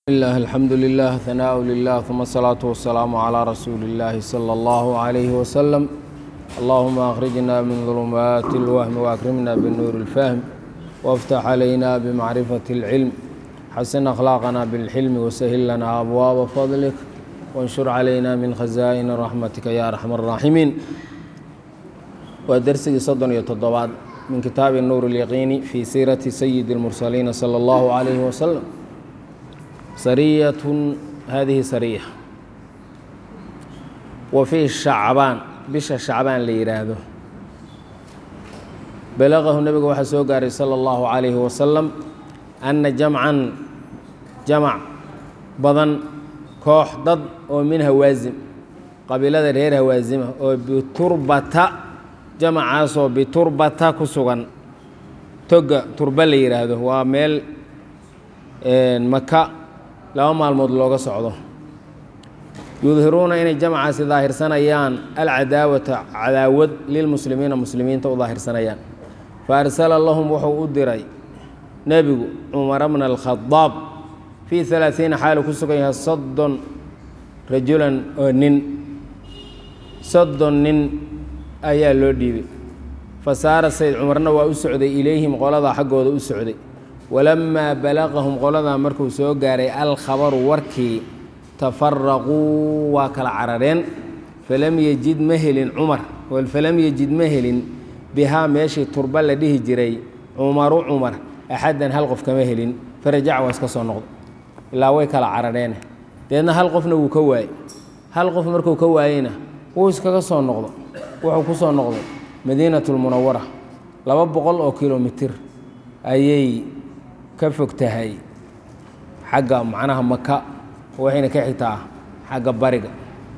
الله الحمد لله ثناء لله ثم الصلاة والسلام على رسول الله صلى الله عليه وسلم اللهم أخرجنا من ظلمات الوهم وأكرمنا بالنور الفهم وافتح علينا بمعرفة العلم حسن أخلاقنا بالحلم وسهل لنا أبواب فضلك وانشر علينا من خزائن رحمتك يا أرحم الراحمين ودرسي صدن يتضبعد من كتاب النور اليقيني في سيرة سيد المرسلين صلى الله عليه وسلم sariyatun hadihi sariya wa fii shacbaan bisha shacbaan la yidhaahdo balaqahu nebiga waxaa soo gaaray sala allahu calayhi wasalam anna jamcan jamac badan koox dad oo min hawaasim qabiilada reer hawaasima oo biturbata jamacaasoo biturbata ku sugan toga turba la yidhaahdo waa meel maka laba maalmood looga socdo yudhiruuna inay jamcaasi daahirsanayaan alcadaawata cadaawad lilmuslimiina muslimiinta u daahirsanayaan fa arsala lahum wuxuu u diray nebigu cumara bna alkhadaab fii alaaiina xaalu ku sugan yahay soddon rajulan oo nin soddon nin ayaa loo dhiibay fa saara sayd cumarna waa u socday ilayhim qoladaa xaggooda u socday walamaa balaqahum qoladaa markuu soo gaaray alkhabaru warkii tafaraquu waa kala carareen falam yejid ma helin cumar falam yejid ma helin bihaa meeshii turba la dhihi jiray cumaru cumar axaddan hal qof kama helin farajac waa iska soo noqdo ilaa way kala carareene deedna hal qofna wuu ka waayey hal qof markuu ka waayeyna wuu iskaga soo noqdo wuxuu ku soo noqday madiinatulmunawara laba boqol oo kilomitir ayay ka fog tahay xagga macnaha maka waxayna ka xigtaa xagga bariga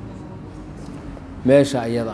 meesha iyada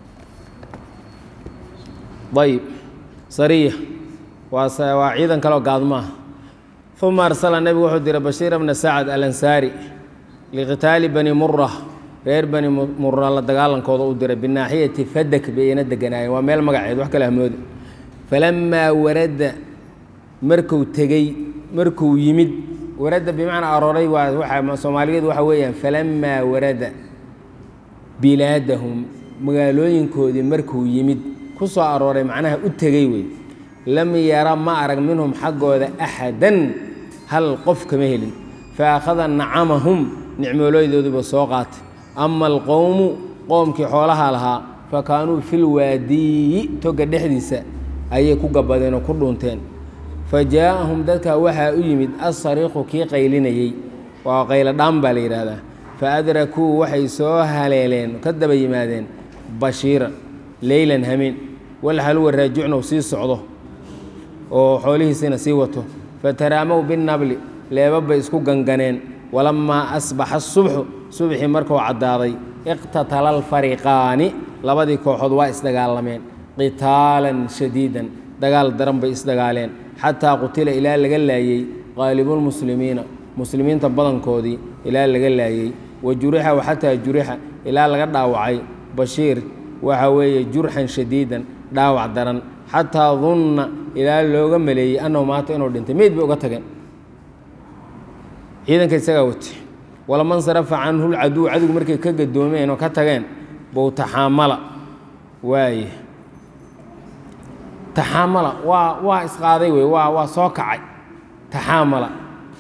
ayib sariya waa waa ciidan kaleo gaadmaah uma arsala nebigu wuxuu diray bashiira bna sacad alansaari liqitaali bani mura reer bani mura la dagaalankooda u diray binaaxiyati fadak bayna deganaayeen waa meel magaceed wax kale hamoode falamaa warada markuu tegey markuu yimid warada bimacnaa arooray waa waa soomaaligeedu waxa weeyaan falamaa warada bilaadahum magaalooyinkoodii markuu yimid ku soo arooray macnaha u tegey wey lam yara ma arag minhum xaggooda axadan hal qof kama helin fa akhada nacamahum nicmoolooydooduba soo qaatay ama alqowmu qoomkii xoolaha lahaa fa kaanuu filwaadiyi toga dhexdiisa ayay ku gabadeen oo ku dhuunteen fa jaaءahum dadkaa waxaa u yimid asariiqu kii qaylinayey waa qayladhaan baa la yidhaahdaa fa adrakuu waxay soo haleeleen ka daba yimaadeen bashiiran leylan hameen walxaluwa raajucnow sii socdo oo xoolihiisina sii wato fataraamow binabli leeba bay isku ganganeen walamaa asbaxa subxu subxii markuu caddaaday iqtatala alfariqaani labadii kooxood waa isdagaalameen qitaalan shadiidan dagaal daran bay isdagaaleen xataa qutila ilaa laga laayey qaalibulmuslimiina muslimiinta badankoodii ilaa laga laayey wa jurixa xataa jurixa ilaa laga dhaawacay bashiir waxa weeye jurxan shadiidan dhaawac daran xataa dunna ilaa looga maleeyey annahu maata inuu dhintay meyd bay uga tageen ciidanka isagaa wate walaman sarafa canhu lcaduw cadowgu markay ka gadoomeen oo ka tageen bow taxaamala waaye taxaamala waa waa isqaaday wey waa waa soo kacay taxaamala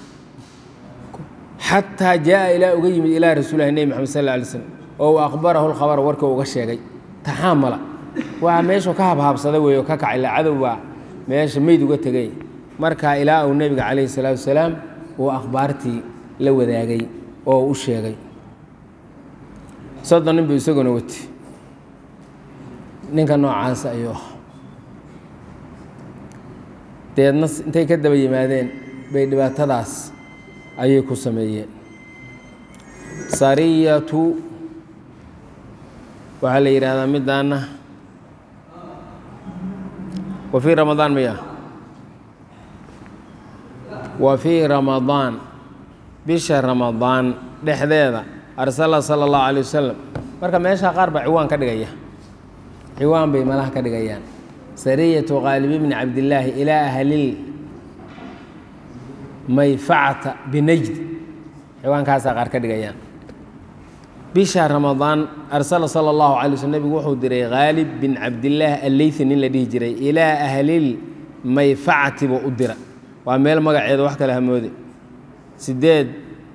xataa jaa ilaa uga yimid ilaa rasuulilahi nebi maxamed sal lla alay slam oo u aqbarahu lkhabara warka uga sheegay taxaamala waa meeshuu ka habhaabsaday wey oo ka kacay la cadow baa meesha meyd uga tegay markaa ilaa uu nebiga calayhi salaatu wasalaam uu akhbaartii la wadaagay oo u sheegay soddon nin buu isaguna wati ninka noocaasa ayuu ah deedna intay ka daba yimaadeen bay dhibaatadaas ayay ku sameeyeen sariyatu waxaa la yidhaahdaa midaana wa fii ramadaan maya wa fii ramadaan bisha ramadaan dhexdeeda arsala sala allahu calay wasalam marka meeshaa qaar baa ciwaan ka dhigaya ciwaan bay malaha ka dhigayaan sariyatu qaalibi bni cabdillaahi ilaa ahlil mayfacata binajd ciwaankaasaa qaar ka dhigayaan bisha ramadaan arsala sala allahu calay waslm nebigu wuxuu diray khaalib bin cabdillaah alleythi nin la dhihi jiray ilaa ahlil mayfacati buu u dira waa meel magaceeda wax kale hamoode sideed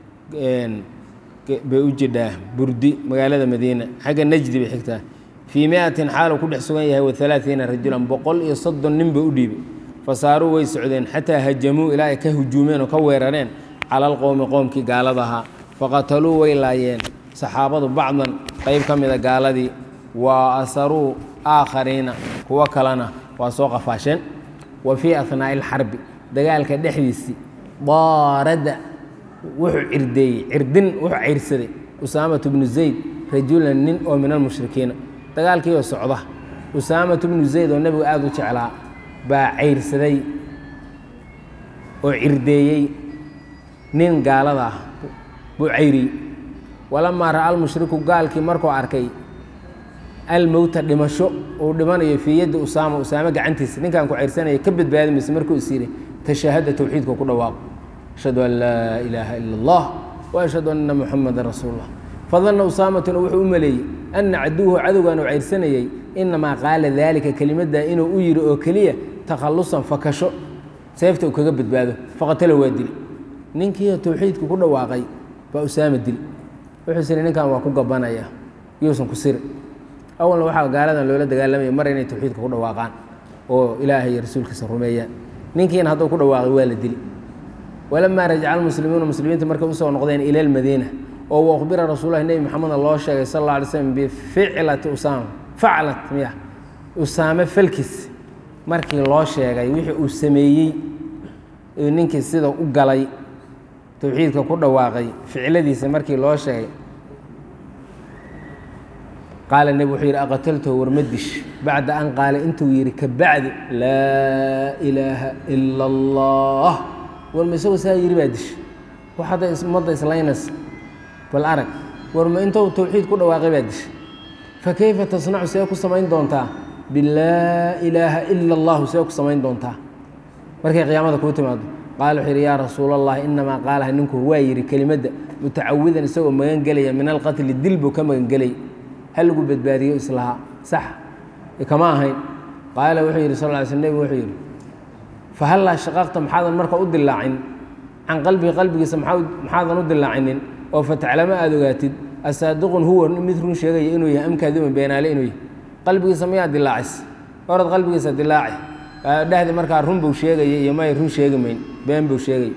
bay u jidhaa burdi magaalada madiina xagga najdi bay xigtaa fii miatin xaaluu ku dhex sugan yahay wa alaaiina rajulan boqol iyo soddon nin buu u dhiibay fasaaruu way socdeen xataa hajamuu ilaa ay ka hujuumeen oo ka weerareen cala alqowmi qoomkii gaalada ahaa faqataluu way laayeen saxaabadu bacdan qayb ka mida gaaladii wa asaruu aakhariina kuwo kalena waa soo qafaasheen wa fii ahnaa'i alxarbi dagaalka dhexdiisii daaradda wuxuu cirdeeyey cirdin wuxuu cayrsaday usaamatu bnu zayd rajulan nin oo min almushrikiina dagaalkiioo socda usaamatu bnu zayd oo nebigu aada u jeclaa baa cayrsaday oo cirdeeyey nin gaalada ah buu cayriyey walamaa ra'a almushriku gaalkii markuu arkay almowta dhimasho uu dhimanayo fii yaddi usaama usaame gacantiisa ninkan ku cayrsanaya ka badbaadi mayse markuu is yidhi tashaahada towxiidka ku dhawaaqo ashhadu an laa ilaaha ila allah wa ashhadu anna muxamadan rasuulullah fadanna usaamatuna wuxuu u maleeyey anna caduwhu cadowgan uu cayrsanayey inamaa qaala daalika kelimaddaa inuu u yidhi oo keliya takhallusan fakasho seefta uu kaga badbaado faqatalo waa dili ninkiioo towxiidka ku dhawaaqay baa usaama dili wuxuu siri ninkan waa ku gabanaya yuusan ku siri awalna waxaa gaaladan loola dagaalamaya mar inay towxiidka ku dhawaaqaan oo ilaahay iyo rasuulkiisa rumeeyaan ninkiina hadduu ku dhawaaqay waa la dili walamaa rajaca almuslimuuna muslimiinta markay usoo noqdeen ila almadiina oo wakhbira rasuulahi nebi maxameda loo sheegay sal alla alay slam bificlati usaama faclat miya usaame falkis markii loo sheegay wixii uu sameeyey ninkii sida u galay towxiidka ku dhawaaqay ficladiisa markii loo sheegay qaala nebi wuxuu yidhi aqataltahu warma dish bacda an qaala intuu yidhi ka bacdi laa ilaaha ila allah warma isagoo saa yidhi baa dish wax hadda ummadda islaynaysa bal arag warma intou towxiid ku dhawaaqay baa dish fa kayfa tasnacu see ku samayn doontaa bilaa ilaaha ila allahu see ku samayn doontaa markay qiyaamada kuu timaado qaala wuxuu yidhi yaa rasuul allah inamaa qaalaha ninku waa yidhi kelimadda mutacawidan isagoo magan gelaya min alqatli dil buu ka magan gelay ha lagu badbaadiyo islahaa sax kama ahayn qaala wuxuu yidhi sal ly sl nebigu wuxuu yidhi fahallaa shaqaqta maxaadan marka u dilaacin can qalbihi qalbigiisa maxaadan u dilaacinin oo fataclamo aada ogaatid asaadiqun huwa mid run sheegaya inuu yahay amkaadiman beenaale inuu yahay qalbigiisa mayaa dilaacis orad qalbigiisa dilaaci dhehdi markaa run buu sheegaya iyo may run sheegi mayn been buu sheegay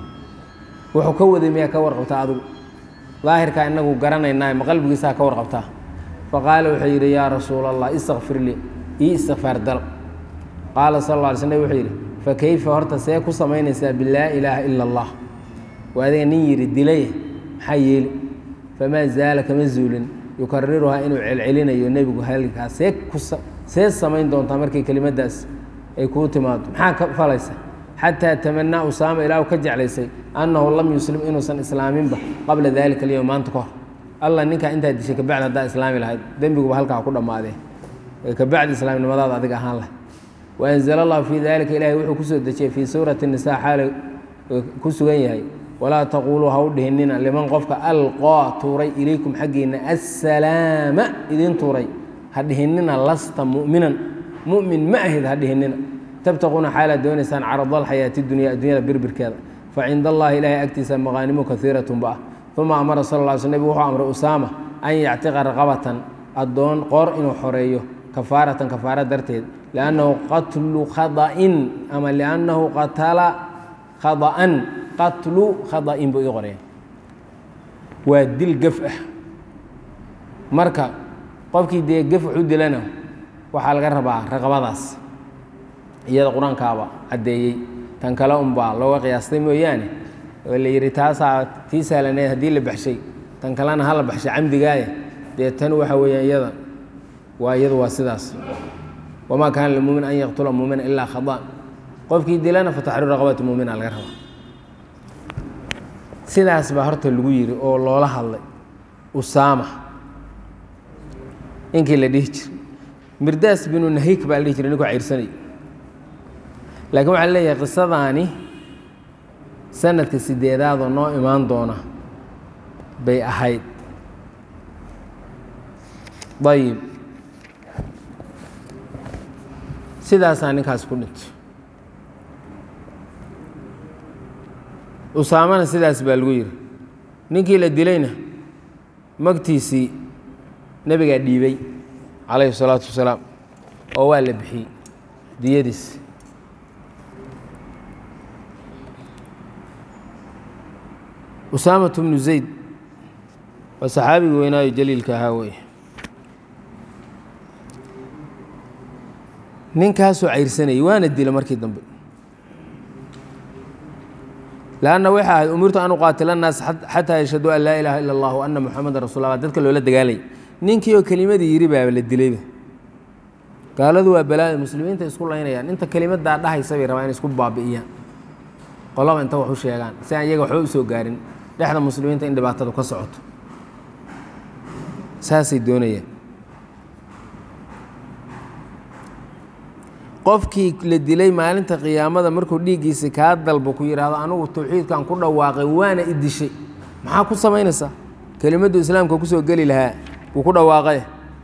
wuxuu ka waday miyaa ka warqabtaa adigu daahirkaa inagu garanaynaa ma qalbigiisaa ka warqabtaa faqaala wuxuu yidhi yaa rasuula allah istakfir lii ii istikfaar dal qaala sal alla alay sl wuxuu yidhi fa kayfa horta see ku samaynaysaa bilaa ilaaha ila allah waa adiga nin yidhi dilay maxaa yeeli famaa zaala kama zuulin yukariruhaa inuu celcelinayo nebigu halkaa see ku see samayn doontaa markay kelimadaas ay kuu timaado maxaa ka falaysa xataa tamanaa usaama ilaahu ka jeclaysay annahu lam yuslim inuusan islaaminba qabla dalika alyowm maanta ka hor alla ninkaa intaa dishay kabacdi haddaa islaami lahayd dembiguba halkaa ku dhammaadee kabacdi islaamnimadaada adiga ahaan lahay waanzala allahu fii dalika ilaahay wuxuu kusoo dejiyey fii suurati nisaa xaala ku sugan yahay walaa taquuluu ha u dhihinina liman qofka alqaa tuuray ilaykum xaggiinna assalaama idin tuuray ha dhihinina lasta mu'minan mu'min ma ahid ha dhihinina tabtaquuna xaalaad doonaysaan carada alxayaati dunya addunyada birbirkeeda facinda allahi ilaahay agtiisa maqaanimu kaiiratun ba ah uma amara sal lla sl nebig wuxuu amray usaama an yactiqa raqabatan addoon qoor inuu xoreeyo kafaaratan kafaara darteed liannahu qatlu khada'in ama liannahu qatala khada'an qatlu khada'in buu ii qoraya waa dil gef ah marka qofkii dee gef wuxu dilana waxaa laga rabaa raqabadaas iyada qur-aankaaba caddeeyey tan kale unbaa looga qiyaastay mooyaane oo la yidhi taasaa tii sahlaneed haddii la baxshay tan kalena ha la baxshay camdigaaye dee tan waxa weeyaan iyada waa iyadu waa sidaas wamaa kaana limuumin an yaqtula muumina ilaa khadaan qofkii dilana fataxriiru raqabati muumina laga rabaa sidaas baa horta lagu yidhi oo loola hadlay usaama inkii la dhihi jiray mirdaas binu nahik baa la dhihi jiray ninkuu cayrsanay laakiin waxaa leeyahay qisadaani sanadka sideedaadoo noo imaan doona bay ahayd ayib sidaasaa ninkaas ku dhintay usaamana sidaas baa lagu yidhi ninkii la dilayna magtiisii nebigaa dhiibay calayhi الsalaatu wasalaam oo waa la bixiyey diyadiis usaamatu bnu zayd waa saxaabigii weynaayo jaliilka ahaa wey ninkaasoo cayrsanayay waana dila markii dambe lanna waxay ahayd umirtu an uqaatila annaas xataa yashhaduu an laa ilaaha ila allah wa ana muxamadan rasul la dadka loola dagaalay ninkii oo kelimadii yidhi baaba la dilayba gaaladu waa balaayo muslimiinta isku laynayaan inta kelimadaa dhahaysa bay rabaan inay isku baabi'iyaan qolaba inta wax u sheegaan si aan iyaga waxba u soo gaarin dhexda muslimiinta in dhibaatadu ka socoto saasay doonayaan qofkii la dilay maalinta qiyaamada markuu dhiiggiisi kaa dalbo ku yidhaahdo anugu tawxiidkan ku dhawaaqay waana i dishay maxaa ku samaynaysaa kelimaddu islaamka kusoo geli lahaa wuu ku dhawaaqay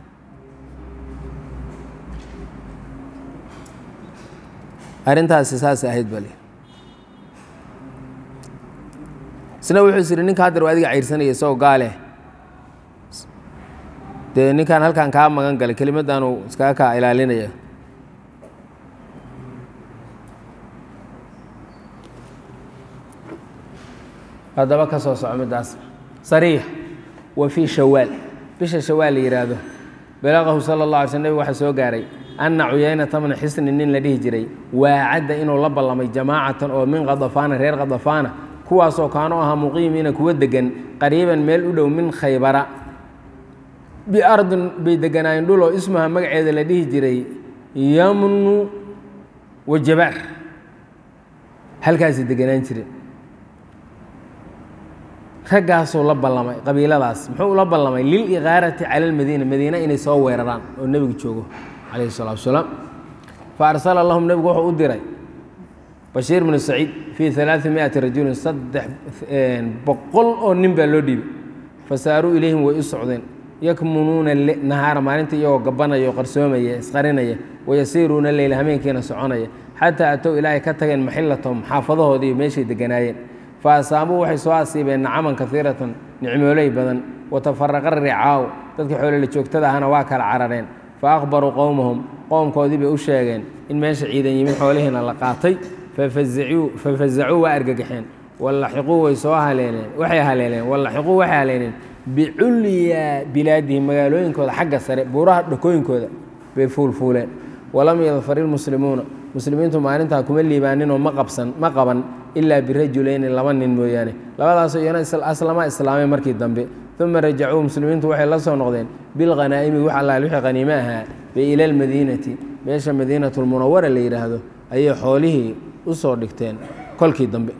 arrintaasi saasay ahayd bale isna wuxuu is yidhi ninka haddar waa adiga cayrsanaya isagoo gaale dee ninkaan halkan kaa magan galay kelimaddaanu iskaga kaa ilaalinaya haddaba ka soo soco middaas sariix wa fii shawaal bisha shawaal la yidhaahdo balaqahu sala اllah alay sl nebig waxaa soo gaaray anna cuyaynata bna xisni nin la dhihi jiray waacadda inuu la ballamay jamaacatan oo min khadafaana reer khadafaana kuwaasoo kaanu ahaa muqiimiina kuwa degan qariiban meel u dhow min khaybara biardin bay deganaayeen dhuloo ismaha magaceeda la dhihi jiray yamnu wa jabaar halkaasay deganaan jireen raggaasuu la ballamay qabiiladaas muxuu ula ballamay liliqaarati cala almadiina madiina inay soo weeraraan oo nebigu joogo calayhi salatu wasalaam fa arsala lahum nebigu wuxuu u diray bashiir bnu saciid fii alaai miati rajulin saddex boqol oo nin baa loo dhiibay fasaaruu ilayhim way u socdeen yakmunuuna nahaara maalinta iyagoo gabanaya oo qarsoomaya isqarinaya wayasiiruuna leyla hameenkiina soconaya xataa atow ilaahay ka tageen maxillatahum xaafadahoodii meeshay deganaayeen fa asaabuu waxay soo asiibeen nacaman kaiiratan nicmooley badan watafaraqa ricaaw dadkii xoolole joogtada ahana waa kala carareen fa akhbaruu qowmahum qowmkoodii bay u sheegeen in meesha ciidan yimid xoolihiina la qaatay fafazacuu waa argagaxeen wallaxiquu way soo haleeleen waxay haleeleen wallaxiquu waxay haleeleen biculyaa bilaadihim magaalooyinkooda xagga sare buuraha dhakooyinkooda bay fuulfuuleen walam yadfar ilmuslimuuna muslimiintu maalintaa kuma liibaaninoo ma qabsan ma qaban ilaa birajulayni laba nin mooyaane labadaasoo iyana aslama islaamay markii dambe uma rajacuu muslimiintu waxay la soo noqdeen bilkhanaa'imi wax allaal wixii khaniime ahaa bay ila almadiinati meesha madiinatulmunawara la yidhaahdo ayay xoolihii u soo dhigteen kolkii dambe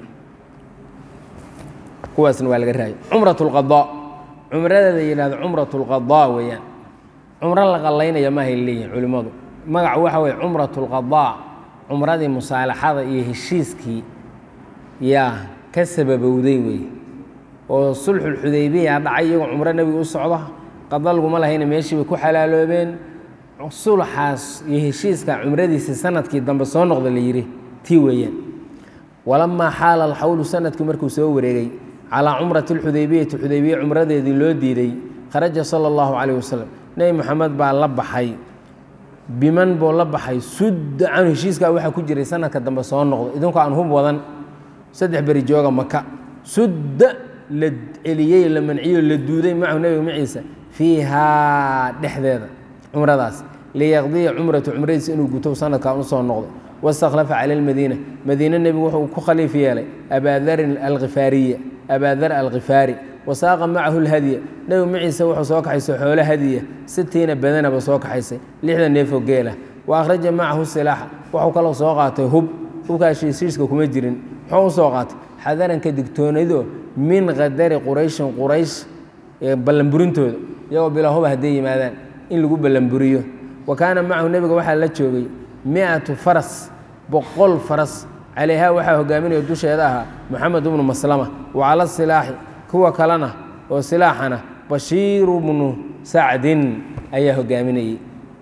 kuwaasna waa laga raayay cumrat lqadaa cumradeeda yidhahdo cumrat lqadaa weeyaan cumro la qallaynaya maahay leeyihin culimmadu magac waxa weye cumrat lqadaa cumradii musaalaxada iyo heshiiskii yaa ka sababowday wey oo sulxulxudaybiya dhacay iyagoo cumro nebiga u socda qada laguma lahayna meeshii bay ku xalaaloobeen sulxaas iyo heshiiska cumradiisii sanadkii dambe soo noqda la yidhi tii weeyaan walamaa xaala alxawlu sanadkii markuu soo wareegay calaa cumrati alxudaybiyati xudaybiya cumradeedii loo diiday kharaja sala allahu calayh wasalam nebi moxamed baa la baxay biman buu la baxay sudda canhu heshiiskaa waxaa ku jiray sanadka dambe soo noqdo idinku aan hub wadan saddex beri jooga maka sudda la celiyey la manciyo la duuday macahu nebiga maciisa fiihaa dhexdeeda cumradaas liyaqdiya cumratu cumradiisa inuu guto sanadkan usoo noqdo wastakhlafa cala almadiina madiine nebigu wuxuu ku khaliif yeelay abaadarin alkhifaariya abaadar alkhifaari wasaaqa macahu lhadya nebigu maciisa wuxuu soo kaxaysay xoolo hadiya sitiina badanaba soo kaxaysay lixda neefoo geela wa akhraja macahu silaaxa wuxuu kaloo soo qaatay hub hubkaas heshiiska kuma jirin muxuu usoo qaatay xadaranka digtoonado min qadari qurayshin quraysh ballanburintooda iyagoo bilaa huba hadday yimaadaan in lagu ballanburiyo wa kaana macahu nebiga waxaa la joogay mi-atu faras boqol faras calayhaa waxaa hogaaminaya dusheeda ahaa moxamed ibnu maslama wa cala silaaxi kuwa kalena oo silaaxana bashiiru bnu sacdin ayaa hogaaminayey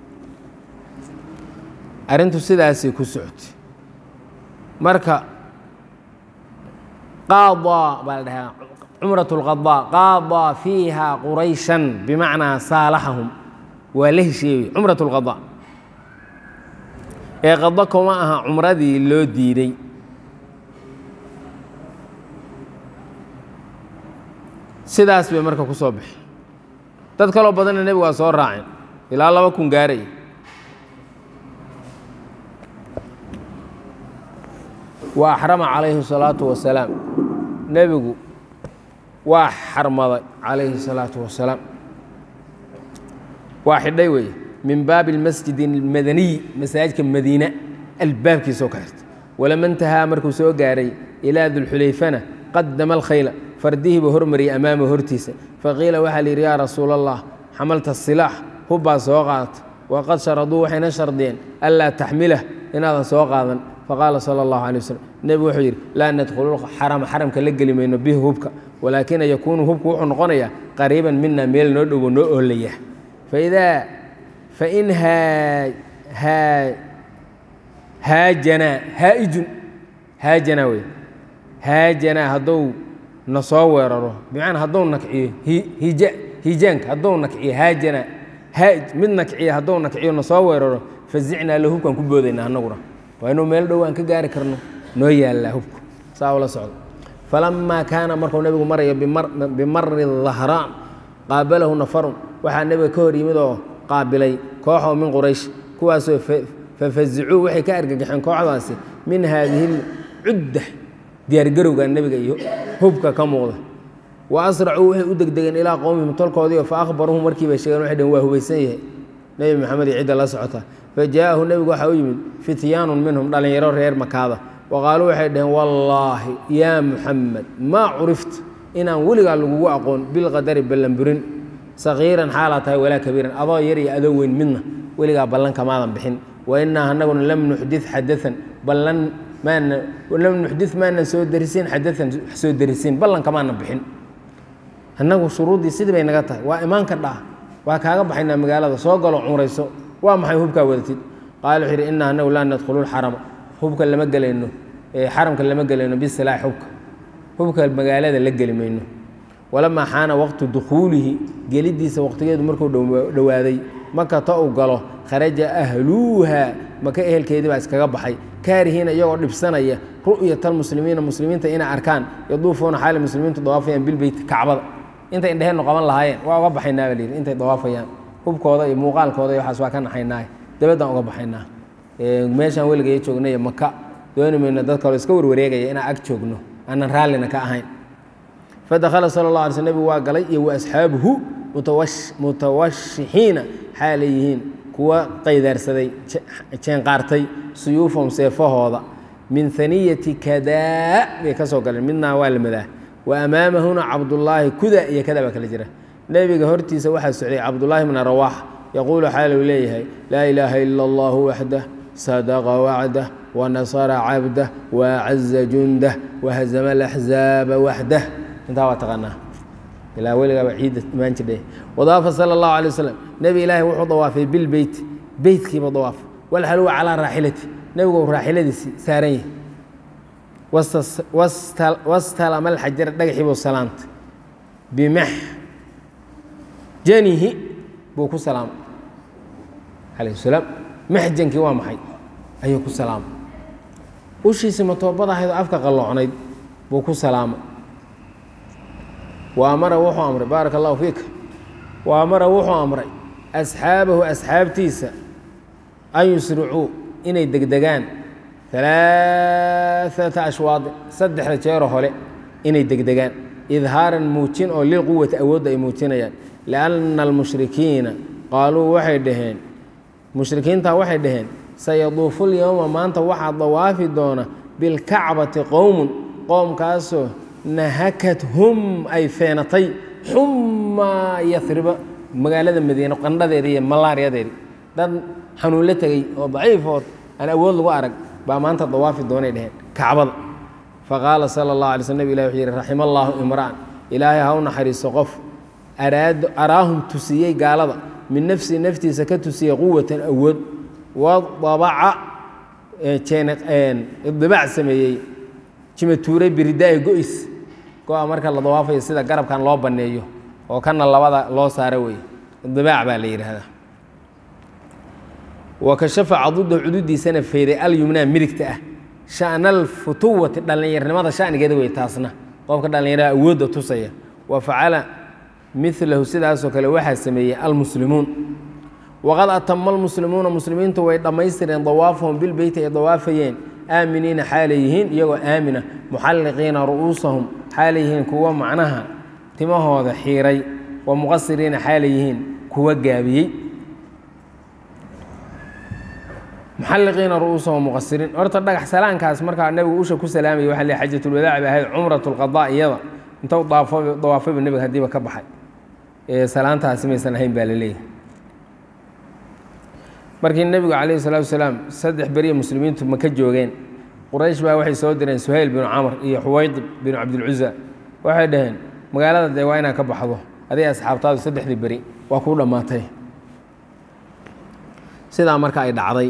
arrintu sidaasay ku socotay marka qaadaa baa la dhahaa cumrat اlqadaa qaadaa fiiha qurayshan bimacnaa saalaxahum waa la heshiiyey cumrat اlqadaa ee qado kuma aha cumradii loo diiday sidaas bay marka ku soo baxeen dad kaloo badanna nebigu waa soo raaceen ilaa laba kun gaaraya wa axrama calayhi الsalaatu wasalaam nebigu waa xarmaday calayhi الsalaatu wasalaam waa xidhay weeye min baabi اlmasjid اlmadaniy masaajidka madiina albaabkiisoo ka xirtay walama intahaa markuu soo gaaray ilaa dulxulayfana qadama alkhayla fardihii buu hormariyey amaama hortiisa faqiila waxaa la yidhi yaa rasuula allah xamalta silaax hubbaa soo qaadata waqad sharaduu waxayna shardiyeen anlaa taxmilah inaadan soo qaadan faqaala sala allahu alay waslm nebigu wuxuu yidhi laa nadkhulu xarama xaramka la geli mayno bihi hubka walaakina yakuunu hubku wuxuu noqonayaa qariiban mina meel noo dhowo noo oolaya faidaa fain haajanaa haaijun haajanaa wey haajanaa hadduu na soo weeraro bimacnaa hadduu nakciyo hija hijaanka hadduu nakciyo haajanaa haaj mid nakciya hadduu nakciyo na soo weeraro fazicnaa la hubkaan ku boodayna annaguna waa inuu meel dhow aan ka gaari karno noo yaallaa hubku saa ula socdo falamaa kaana markuu nebigu marayo bimari dahraan qaabalahu nafarun waxaa nebiga ka hor yimid oo qaabilay kooxoo min quraysh kuwaasoo fafazicuu waxay ka argagaxeen kooxdaasi min haadihi lcudda diyaargarowga nebiga iyo hubka ka muuqda wa asracuu waxay u degdegeen ilaa qowmihim tolkoodiio fa akhbaruhum markii bay sheegeen waxay dhaheen waa hubaysan yahay nebi maxamed iyo cidda la socota fa jaa'ahu nebigu waxaa u yimid fityaanun minhum dhallinyaro reer makaada wa qaaluu waxay dhaheen wallaahi yaa muxamed maa curifta inaan weligaa lagugu aqoon bilqadari ballanburin sakiiran xaalaa tahay walaa kabiiran adoo yar iyo adoo weyn midna weligaa ballan kamaadan bixin wa innaa anaguna lam nuxdid xadaan ballan maana lam nuxdid maanan soo darisin xadaan soo darisiin ballan kamaanan bixin annagu shuruuddii sidii bay naga tahay waa imaanka dhaa waa kaaga baxaynaa magaalada soo galo cumrayso waa maxay hubkaa wadatid qaala wuxuu yidhi innaa anagu laa nadkhulu lxarama hubka lama gelayno xaramka lama gelayno bisilaax hubka hubka magaalada la geli mayno walamaa xaana waqtu dukhuulihi gelidiisa waqtigeedu markuu dhowaaday makata uu galo kharaja ahluuha maka ehelkeedii baa iskaga baxay kaarihiina iyagoo dhibsanaya ru'yata almuslimiina muslimiinta inay arkaan yaduufuuna xaali muslimiintu dawaafayaan bilbeyti kacbada intay indheheennu qaban lahaayeen waa uga baxaynaa baa layidhi intay dawaafayaan hubkooda iyo muuqaalkooda iyo waxaas waa ka naxaynaa dabaddaan uga baxaynaa meeshaan weligaya joognay maka dooni mayno dad kaloo iska warwareegaya inaan ag joogno aanan raallina ka ahayn fadakhala sala allah alay sl nebigu waa galay iyo wa asxaabuhu mutawashixiina xaalay yihiin kuwa qaydaarsaday jeenqaartay suyuufahum seefahooda min haniyati kadaa bay ka soo galeen midnaa waa la madaa wa amaamahuna cabdullaahi kuda iyo kada baa kala jira nebiga hortiisa waxaa socday cabdullaahi bna rawaax yaquulu xaaluu leeyahay laa ilaaha ila allahu waxdah sadaqa wacdah wanasara cabdah waacaza jundah wahazama alaxzaaba waxdah intaa waa taqaanaa ilaa weligaaba ciidda imaan jirdhe wadaafa sala allahu alay wasalam nebi ilaahi wuxuu dawaafay bilbeyt beytkiiba dawaafay walxaluwa calaa raaxilati nebigu raaxiladiisii saaran yahay wastalama alxajara dhagaxiibuu salaamtay bimaxjanihi buu ku salaamay calayh salaam maxjankii waa maxay ayuu ku salaamay ushiisii matoobadahaydoo afka qalloocnayd buu ku salaamay wa amara wuxuu amray baaraka allahu fiika wa amara wuxuu amray asxaabahu asxaabtiisa an yusricuu inay degdegaan alaaata ashwaadin saddexda jeero hole inay degdegaan idhaaran muujin oo lilquwati awoodda ay muujinayaan lianna almushrikiina qaaluu waxay dhaheen mushrikiintaa waxay dhaheen sayaduufu lyowma maanta waxaa dawaafi doona bilkacbati qowmun qoomkaasoo nahakathum ay feenatay xummaa yariba magaalada madiine qandhadeeda iyo malaariyadeedi dad xanuun la tegey oo daciifood aan awood lagu arag baa maanta dawaafi doonay dheheen kacbada faqaala sala اllah alay sl nabig ilah wuxuu yihi raxima allaahu imra'an ilaahay ha u naxariisto qof araad araahum tusiyey gaalada min nafsi naftiisa ka tusiyey quwatan awood wadabaca idibaac sameeyey jimatuuray biridaa'i go-is go-a marka la dawaafayo sida garabkan loo banneeyo oo kana labada loo saaro wey idibaac baa la yidhaahdaa wa kashafa caduda cududiisana feyday alyumnaa midigta ah sha'nal futuwati dhallinyarnimada shanigeeda wey taasna qofka dhallinyarada awoodda tusaya wa facala milahu sidaasoo kale waxaa sameeyey almuslimuun waqad atama almuslimuuna muslimiintu way dhammaystireen dawaafahum bilbeyti ay dawaafayeen aaminiina xaalay yihiin iyagoo aamina muxalliqiina ru'uusahum xaalay yihiin kuwa macnaha timahooda xiiray wa muqasiriina xaalay yihiin kuwa gaabiyey muxalliqiina ru'uusahum muqasiriin horta dhagax salaankaas markaa nebigu usha ku salaamaya waxa le xajatulwadaac bay ahayd cumrat lqadaa iyada intou daafo dawaafayba nebiga haddiiba ka baxay ee salaantaasi maysan ahayn baa la leeyahay markii nebigu calayhi salaatu wasalaam saddex beriya muslimiintu maka joogeen quraysh baa waxay soo direen suhayl binu camr iyo xuwaydib binu cabdilcuza waxay dhaheen magaalada dee waa inaad ka baxdo adiga asxaabtaadu saddexdii beri waa kuu dhammaatay sidaa marka ay dhacday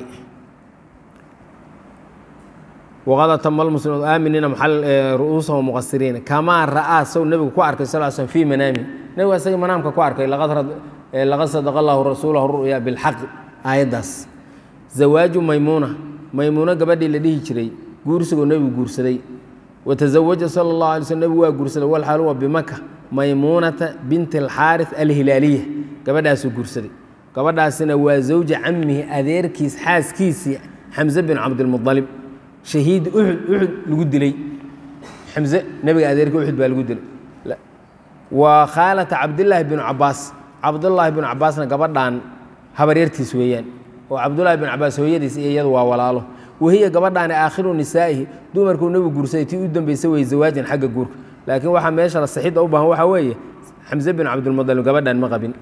waqad atama almuslimuun aaminiina ru'uusahum muqasiriina kamaa ra'aa sow nebigu ku arkay sal slm fii manaami nebigu isagii manaamka ku arkay laqad sadaqa allahu rasuulahu ru'ya bilxaqi aayaddaas zawaaju maymuuna maymuuno gabadhii la dhihi jiray guursigoo nebigu guursaday watazawaja sala اllahu alay slm nebigu waa guursaday walxaal huwa bimaka maymuunata binti alxaaris alhilaaliya gabadhaasuu guursaday gabadhaasina waa zawja camihi adeerkiis xaaskiisii xamse bin cabdilmualib shahiid uxud uxud lagu dilay xamse nebiga adeerkii uxud baa lagu dilay wa khaalata cabdillaahi binu cabaas cabdullaahi binu cabaasna gabadhan habaryartiis weeyaan oo cabdullaahi bin cabaas hooyadiis iyo iyadu waa walaalo wahiya gabadhaani aakhiru nisaa'ihi dumarkuu nebigu guursaday tii u dambaysa weye zawaajan xagga guurka laakiin waxaa meesha la saxidda u baahan waxaa weeye xamse bin cabdilmualib gabadhan ma qabin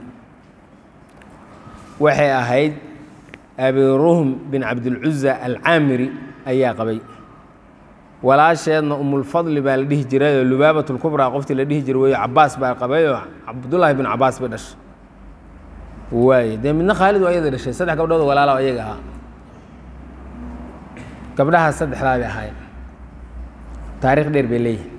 waxay ahayd abiruhm bin cabdilcuza alcaamiri ayaa qabay walaasheedna umulfadli baa la dhihi jirayoo lubaabat lkubraa qoftii la dhihi jiray weyo cabaas baa qabayoo cabdullaahi bin cabaas bay dhashay waaye dee midna khaalid waa ayada dhashay saddex gabdhood walaala ayaga ahaa gabdhahaas saddexdaa bay ahaayeen taarikh dheer bay leeyihin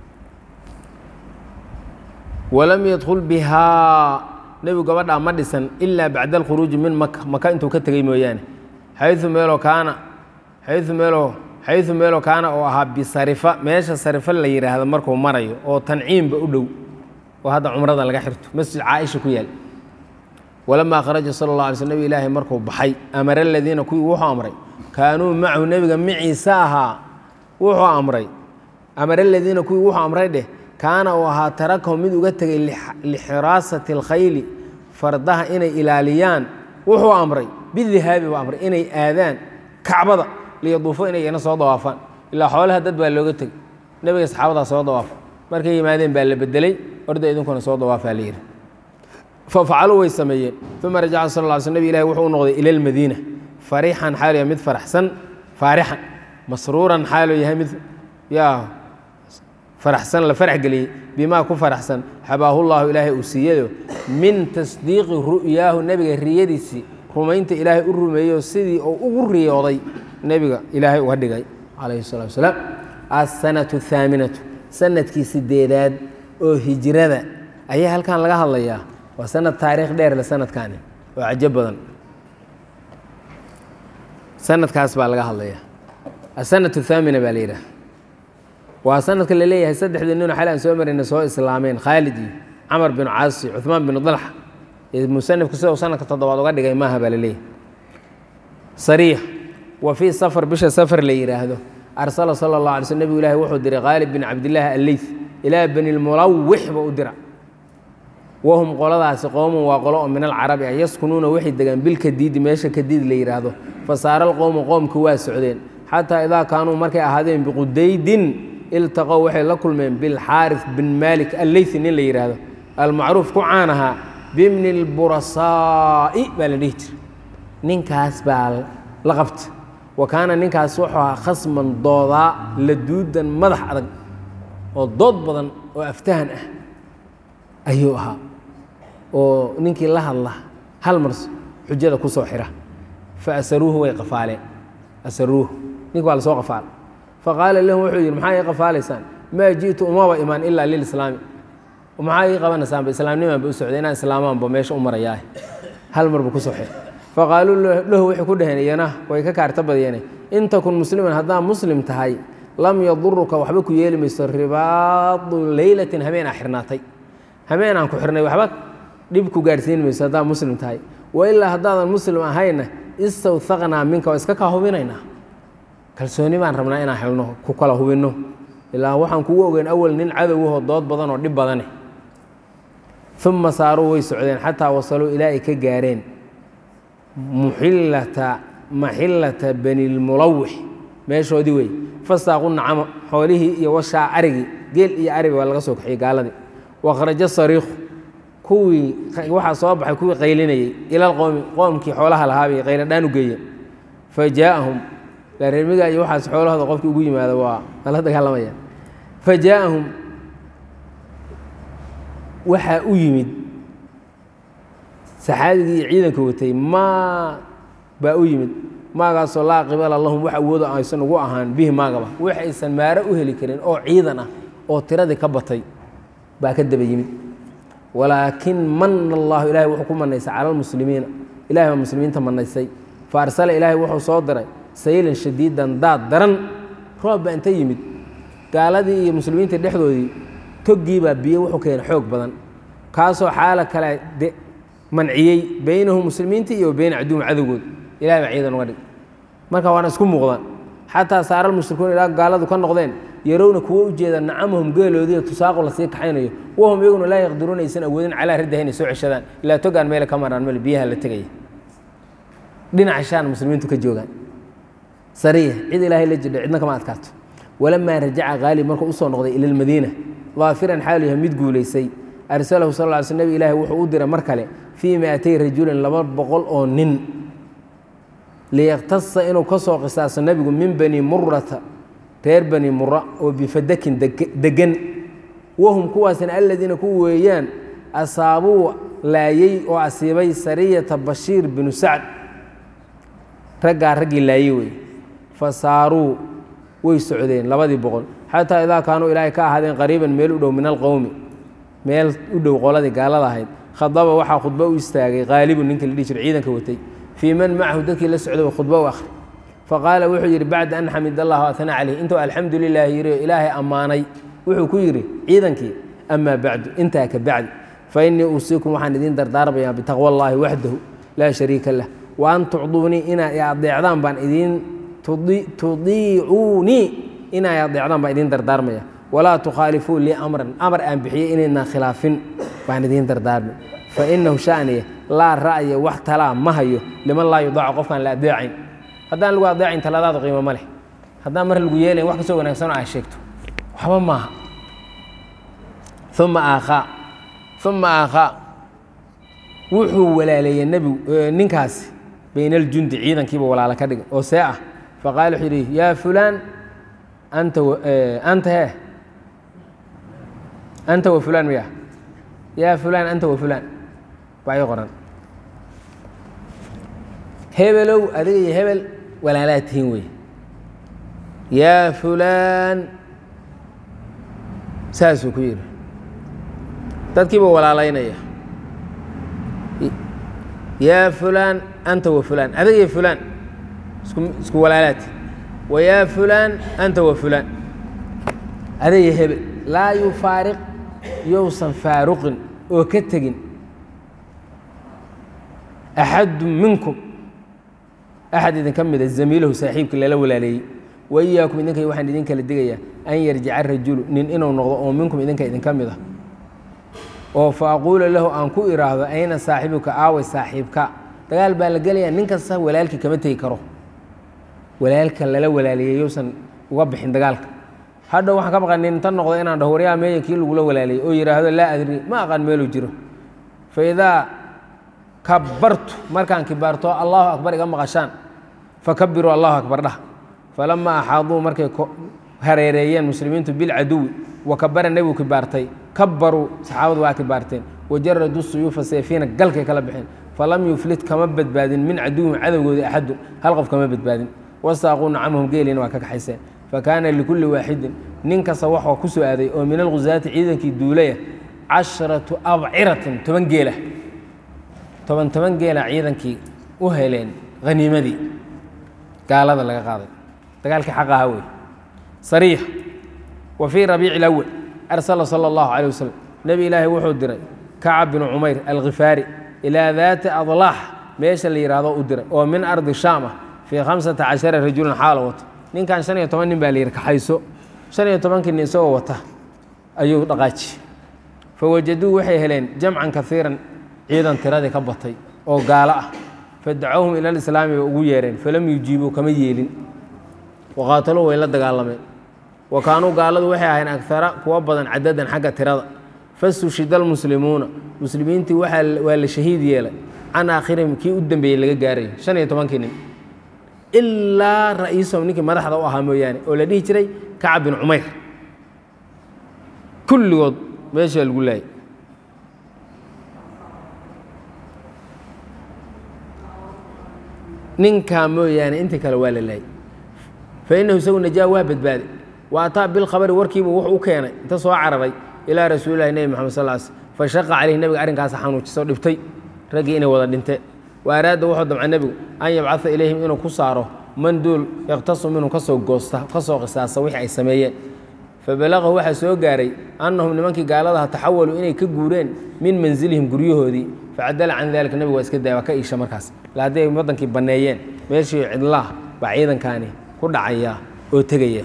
walam yadkul bihaa nebigu gabadhaa ma dhisan ilaa bacda alkhuruuji min maka maka intuu ka tegey mooyaane xayu meeloo kaana xayu meeloo xayu meeloo kaana oo ahaa bisarifa meesha sarifa la yidhaahdo markuu marayo oo tanciimba u dhow oo hadda cumrada laga xirto masjid caaisha ku yaal walamaa kharaja sala اllah alay sl nebig ilaahay markuu baxay amara aladiina kuwii wuxuu amray kaanuu macahu nebiga maciisa ahaa wuxuu amray amara aladiina kuwii wuxuu amray dheh kaana uu ahaa tarakahum mid uga tegay lixiraasati اlkhayli fardaha inay ilaaliyaan wuxuu amray bidihaabi buu amray inay aadaan kacbada liyaduufo inay iyana soo dawaafaan ilaa xoolaha dad baa looga tegay nebiga saxaabadaa soo dawaafa markay yimaadeen baa la bedelay orda idinkuna soo dawaafaa la yidhi fafacaluu way sameeyeen uma rajaca sal lla sl nabig ilahi wuxuu u noqday ila lmadiina farixan xaalu yahay mid faraxsan faarixan masruuran xaalu yahay mid yaa faraxsan la farax geliyey bimaa ku faraxsan xabaahu llahu ilaahay uu siiyayo min tasdiiqi ru'yaahu nebiga riyadiisii rumaynta ilaahay u rumeeyo sidii uu ugu riyooday nebiga ilaahay uga dhigay calayhi salatu wasalaam asanatu ahaaminatu sanadkii sideedaad oo hijrada ayaa halkan laga hadlayaa waa sanad taariikh dheer le sanadkaani oo cajo badan sanadkaas baa laga hadlayaa asanatu thaamina baa la yidhaha waa sanadka la leeyahay saddexdii nino xal aan soo marayna soo islaameen khaalid iyo camar binu caasi cuثmaan binu dalxa musanifku sida uu sanadka toddobaad uga dhigay maaha baa la leeyahay sariix wa fii safar bisha safar la yidhaahdo arsala sala اllah alay slm nebigu ilahi wuxuu diray khaalid bin cabdillaahi alleyth ilaa bani lmulawix ba u dira wahum qoladaasi qowmun waa qolo oo min alcarabi ah yaskunuuna waxay degaan bilkadiidi meesha kadiid la yidhaahdo fasaara alqowmu qoomka waa socdeen xataa idaa kaanuu markay ahaadeen biqudaydin iltaqow waxay la kulmeen bilxaaris bin maalik alleythi nin la yidhaahdo almacruuf ku caan ahaa bibni lburasaa'i baa la dhihi jira ninkaas baa la qabta wa kaana ninkaas wuxuu ahaa khasman doodaa la duudan madax adag oo dood badan oo aftahan ah ayuu ahaa oo ninkii la hadla hal mar xujada ku soo xira fa asaruuhu way qafaaleen asaruuhu ninka waa la soo qafaala faqaala lahum wuxuu yidhi maxaa ii qafaalaysaan maa ji'tu umaba imaan ilaa lilislaami maxaa ii qabanaysaanba islaamnimaanba u socday inaan islaamaanba meesha u marayaah hal mar buu ku soo xira faqaaluu lahu waxay ku dhaheen iyana way ka kaarta badyeene in takun musliman haddaa muslim tahay lam yaduruka waxba ku yeeli mayso ribaadu leylatin habeen aa xirnaatay habeen aan ku xirnay waxba dhib ku gaadhsiin mayso haddaa muslim tahay wa ilaa haddaadan muslim ahayna istawhaqnaa minka waa iska kaa hubinaynaa kalsooni baan rabnaa inaan helno ku kala hubinno ilaa waxaan kugu ogeyn awal nin cadowahoo dood badan oo dhib badane uma saaruu way socdeen xataa wasaluu ilaa ay ka gaareen muxillata maxillata banilmulawix meeshoodii wey fasaaqu nacamo xoolihii iyo washaa arigii geel iyo ariga waa laga soo kaxiyey gaaladii wakhraja sariikhu kuwii waxaa soo baxay kuwii qaylinayey ilal qowmi qoomkii xoolaha lahaabay qayladhaan u geeyeen fa jaaahum reermiga iyo waxaas xoolahooda qofkii ugu yimaada waa la dagaalamaya fa jaaahum waxaa u yimid saxaabigii iyo ciidanka watay maa baa u yimid maagaasoo laa qibala lahum wax awoodo aysan ugu ahaan bihi maagaba wax aysan maaro u heli karin oo ciidan ah oo tiradii ka batay baa ka daba yimid walaakin mana allahu ilahay wuxuu ku manaysay cala almuslimiina ilahay baa muslimiinta manaysay fa arsala ilaahay wuxuu soo diray saylan shadiidan daad daran roob baa inta yimid gaaladii iyo muslimiinta dhexdoodii toggii baa biyo wuxuu keenay xoog badan kaasoo xaala kale de manciyey beynahum muslimiintii iyo beyna caduwum cadowgood ilahay baa ciidan uga dhig marka waana isku muuqdaan xataa saaral mushrikuun ilaa gaaladu ka noqdeen yarowna kuwo u jeeda nacamahum geeloodiiyo tusaaqu lasii kaxaynayo wahum iyaguna laa yaqdiruuna aysan awoodin calaa raddaha inay soo ceshadaan ilaa togaan meele ka maraan male biyaha la tegaya dhinaca shaan muslimiintu ka joogaan sariya cid ilaahay la jidha cidna kama adkaato walamaa rajaca khaalib markuu usoo noqday ila lmadiina daafiran xaalu yahay mid guulaysay arsalahu sal ly sl nabig ilaahi wuxuu u diray mar kale fii miatay rajulin laba boqol oo nin liyaktasa inuu ka soo qisaaso nebigu min bani murata reer bani mura oo bifadakin degan wahum kuwaasina aladiina ku weeyaan asaabuu laayey oo asiibay sariyata bashiir binu sacd raggaa raggii laayey wey fa saaruu way socdeen labadii boqol xataa idaa kaanuu ilaahay ka ahaadeen qariiban meel u dhow min alqowmi meel u dhow qoladii gaalada ahayd khadaba waxaa khudbo u istaagay qaalibu ninka la dhihi jiro ciidanka watay fii man macahu dadkii la socday khudbo u akhri faqaala wuxuu yidhi bacda an xamid allah waatana caleyh intuu alxamdu lilaahi yidhi oo ilaahay ammaanay wuxuu ku yidhi ciidankii amaa bacdu intaa ka bacdi fa innii uusiikum waxaan idiin dardaarmayaa bitaqwa allaahi waxdahu laa shariika lah wa an tucduunii inaad i adeecdaan baan idiin tudiicuunii inay adeecdaan baan idiin dardaarmaya walaa tukhaalifuu lii amran amar aan bixiyey inaydnaan khilaafin baan idiin dardaarmay fa inahu shaniya laa ra'ya wax talaa ma hayo liman laa yudaacu qofkaan la adeecayn haddaan lagu adeecayn taladaadu qiimo ma leh haddaan mar lagu yeelayn wax kasoo wanaagsan oo aa sheegto waxba maaha uma aakhaa uma aakhaa wuxuu walaaleeyey nebigu ninkaasi bayna aljundi ciidankiiba walaalo ka dhigay oo see ah faqaala wuxuu yidhi yaa fulaan anta anta he anta wa fulaan miya yaa fulaan anta wa fulaan baa ii qoran hebelow adiga iyo hebel walaalaad tihiin wey yaa fulaan saasuu ku yidhi dadkiiba walaalaynaya yaa fulaan anta wa fulaan adiga iyo fulaan isku isku walaalaati wa yaa fulaan anta wa fulaan adiga iyo hebel laa yufaariq yousan faaruqin oo ka tegin axadu minkum axad idinka mida zamiilahu saaxiibka lala walaaleeyey wa iyaakum idinka waxaan idin kala digayaa an yarjica rajulu nin inuu noqdo oo minkum idinka idinka mid a oo fa aquula lahu aan ku iraahdo ayna saaxibuka aaway saaxiibka dagaal baa la gelayaa nin kasta walaalkii kama tegi karo walaalka lala walaaleeyey yousan uga bixin dagaalka hadhow waxaan ka baqan nin inta noqdo inaan dhaho waryaa meeya kii lagula walaaliyey oo yidhaahdo laa adri ma aqaan meeluu jiro fa idaa kabartu markaan kibaarto allahu akbar iga maqashaan fakabiruu allahu akbar dhah falamaa axaaduu markay hareereeyeen muslimiintu bilcaduwi wa kabara nebigu kibaartay kabaruu saxaabadu waa kibaarteen wajaraduu suyuufa seefiina galkay kala baxeen falam yuflit kama badbaadin min caduwin cadowgoodii axadun hal qof kama badbaadin wasaaquu nacamahum geeliina waa ka kaxayseen fakaana likulli waaxidin nin kasta waxaa ku soo aaday oo min alghusaati ciidankii duulaya casharatu abciratin toban geela toban toban geela ciidankii u heleen haniimadii gaalada laga qaaday dagaalkii xaq ahaa wey sariix wa fii rabiici اlawal arsala sala allahu calيh wasalam nebi ilaahi wuxuu diray kacab binu cumayr alkhifaari ilaa daati adlaax meesha la yidhaahdo u diray oo min ardi shaam ah fii khamsata cashara rajulan xaala wata ninkan shan iyo toban nin baa la yidhi kaxayso shan iyo tobankii nin isagoo wata ayuu dhaqaaji fawajaduu waxay heleen jamcan kaiiran ciidan tiradii ka batay oo gaalo ah fadacowhum ila lislaami bay ugu yeereen falam yujiibuu kama yeelin waqaataluu way la dagaalameen wa kaanuu gaaladu waxay ahayn agara kuwa badan cadadan xagga tirada fastushida almuslimuuna muslimiintii waa la shahiid yeelay can aakhirihim kii u dambeeyey laga gaarayo shan iyo tobankii nin ilaa ra'iisahum ninkii madaxda u ahaa mooyaane oo la dhihi jiray kacab bin cumayr kulligood meeshaa lagu laayay ninkaa mooyaane intii kale waa la laayay fa innahu isagu najaa waa badbaaday wa ataa bilkhabari warkiibuu wuxuu u keenay inta soo cararay ilaa rasuulilahi nebi moxamed sal sl fa shaqa caleyhi nebiga arrinkaas xanuujiso dhibtay raggii inay wada dhinteen wa araada wuxuu damca nebigu an yabcaa ilayhim inuu ku saaro man duul yaktasu minhum kasoo goosta kasoo qisaasa wixii ay sameeyeen fabalaqahu waxaa soo gaaray annahum nimankii gaaladaha taxawaluu inay ka guureen min mansilihim guryahoodii facadala can dalika nebigu waa iska daya waa ka iisha markaas ila hadday waddankii banneeyeen meeshii cidlaah baa ciidankaani ku dhacaya oo tegaya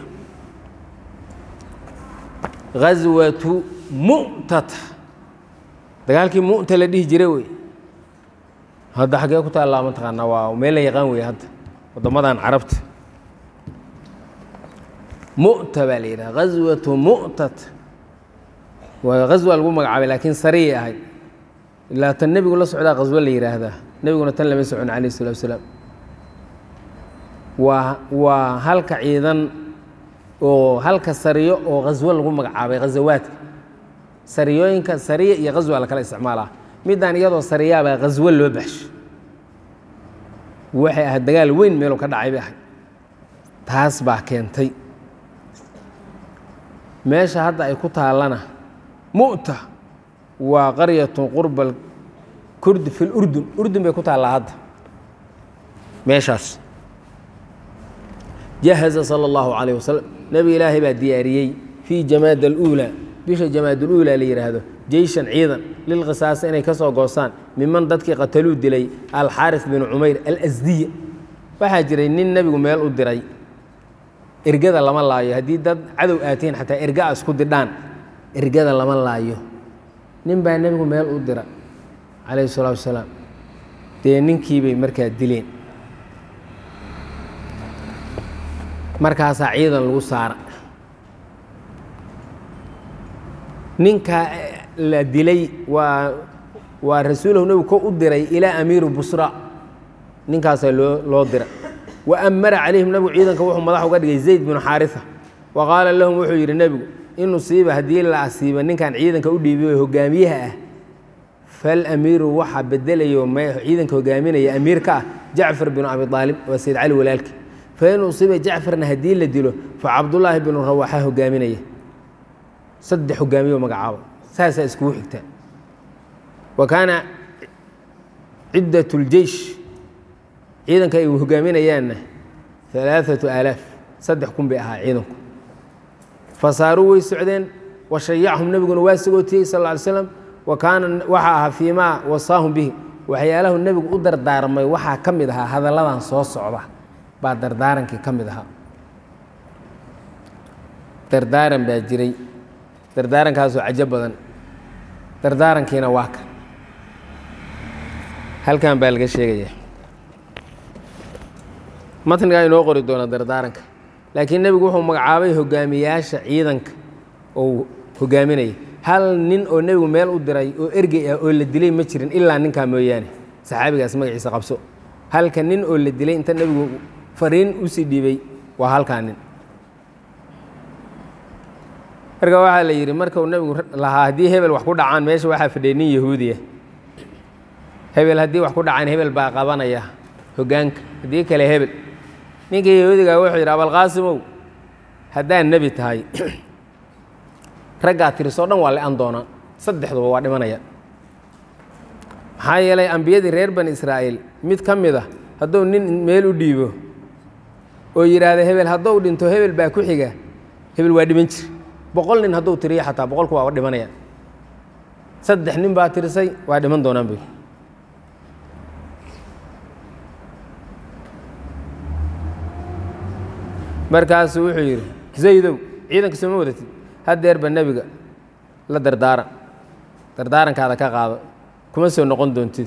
ghaswatu mu'tata dagaalkii mu'ta la dhihi jiray wey hadda xaggee ku taallaa mataqaanaa waa meel la yaqaan wey hadda waddamadan carabta mu'ta baa la yidhaha ghaswatu mu'tat waa ghaswa lagu magacaabay laakiin sariyay ahayd ilaa tan nebigu la socdaa ghaswo la yidhaahdaa nebiguna tan lama socon calayh isalaatu wasalaam waa waa halka ciidan oo halka sariyo oo ghaswo lagu magacaabay ghazawaadka sariyooyinka sariya iyo ghaswa la kala isticmaalaa midaan iyadoo sariyaabaa ghaswo loo baxsho waxay ahayd dagaal weyn meeluu ka dhacay bay ahayd taas baa keentay meesha hadda ay ku taallana mu'ta waa qaryatun qurba kurdi fi lurdun urdun bay ku taallaa hadda meeshaas jahaza sala allahu calayh wasalam nebi ilaahay baa diyaariyey fii jamaad aluulaa bisha jamaad aluulaa la yidhaahdo jeyshan ciidan lilqisaasa inay ka soo goostaan miman dadkii qataluu dilay alxaaris binu cumayr alasdiya waxaa jiray nin nebigu meel u diray ergada lama laayo haddii dad cadow aatiin xataa erga a isku didhaan ergada lama laayo nin baa nebigu meel u dira calayhi salaatu wasalaam dee ninkiibay markaa dileen markaasaa ciidan lagu saara ninkaa la dilay waa waa rasuulahu nebigu ko u diray ilaa amiiru busra ninkaasaa loo loo dira wa amara calayhim nebigu ciidanka wuxuu madax uga dhigay zayd binu xaarisa wa qaala lahum wuxuu yidhi nebigu in usiiba haddii la asiiba ninkan ciidanka u dhiibay hogaamiyaha ah falamiiru waxaa bedelayo ciidanka hogaaminaya amiir ka ah jacfar binu abi aalib waa sayd cali walaalki fain usiiba jacfarna haddii la dilo fa cabdullaahi binu rawaxa hogaaminaya saddex hogaamiyo magacaaba saasaa iskugu xigtaa wa kaana ciddat اljeish ciidanka ay hogaaminayaanna alaaثatu aalaaf saddex kun bay ahaa ciidanku fasaaruu way socdeen wa shayacahum nebiguna waa sagootiyey sal ly slam wa kaana waxaa ahaa fii maa wasaahum bihi waxyaalahu nebigu u dardaarmay waxaa ka mid ahaa hadalladan soo socda baa dardaarankii ka mid ahaa dardaaran baa jiray dardaarankaasoo cajo badan dardaarankiina waa kan halkan baa laga sheegaya matnigaa inoo qori doona dardaaranka laakiin nebigu wuxuu magacaabay hogaamiyaasha ciidanka oo hogaaminaya hal nin oo nebigu meel u diray oo ergey ah oo la dilay ma jirin ilaa ninkaa mooyaane saxaabigaas magaciisa qabso halka nin oo la dilay inta nebigu fariin usii dhiibay waa halkaa nin marka waxaa la yidhi markuu nebigu lahaa haddii hebel wax ku dhacaan meesha waxaa fadhiyay nin yahuudiya hebel haddii wax ku dhacaan hebel baa qabanaya hoggaanka haddii kale hebel ninka yahuudiga wuxuu yidhi abalqaasimow haddaad nebi tahay raggaa tirisoo dhan waa le-an doonaa saddexduba waa dhimanaya maxaa yeelay ambiyadii reer bani israa'iil mid ka mid a hadduu nin meel u dhiibo oo yidhaahda hebel hadduu dhinto hebel baa ku xiga hebel waa dhiman jir boqol nin hadduu tiriyo xataa boqolku waa dhimanaya saddex nin baa tirisay waa dhiman doonaan buy markaasuu wuxuu yidhi zaydow ciidanka sooma wadatid haddeerba nebiga la dardaaran dardaarankaada ka qaado kuma soo noqon doontid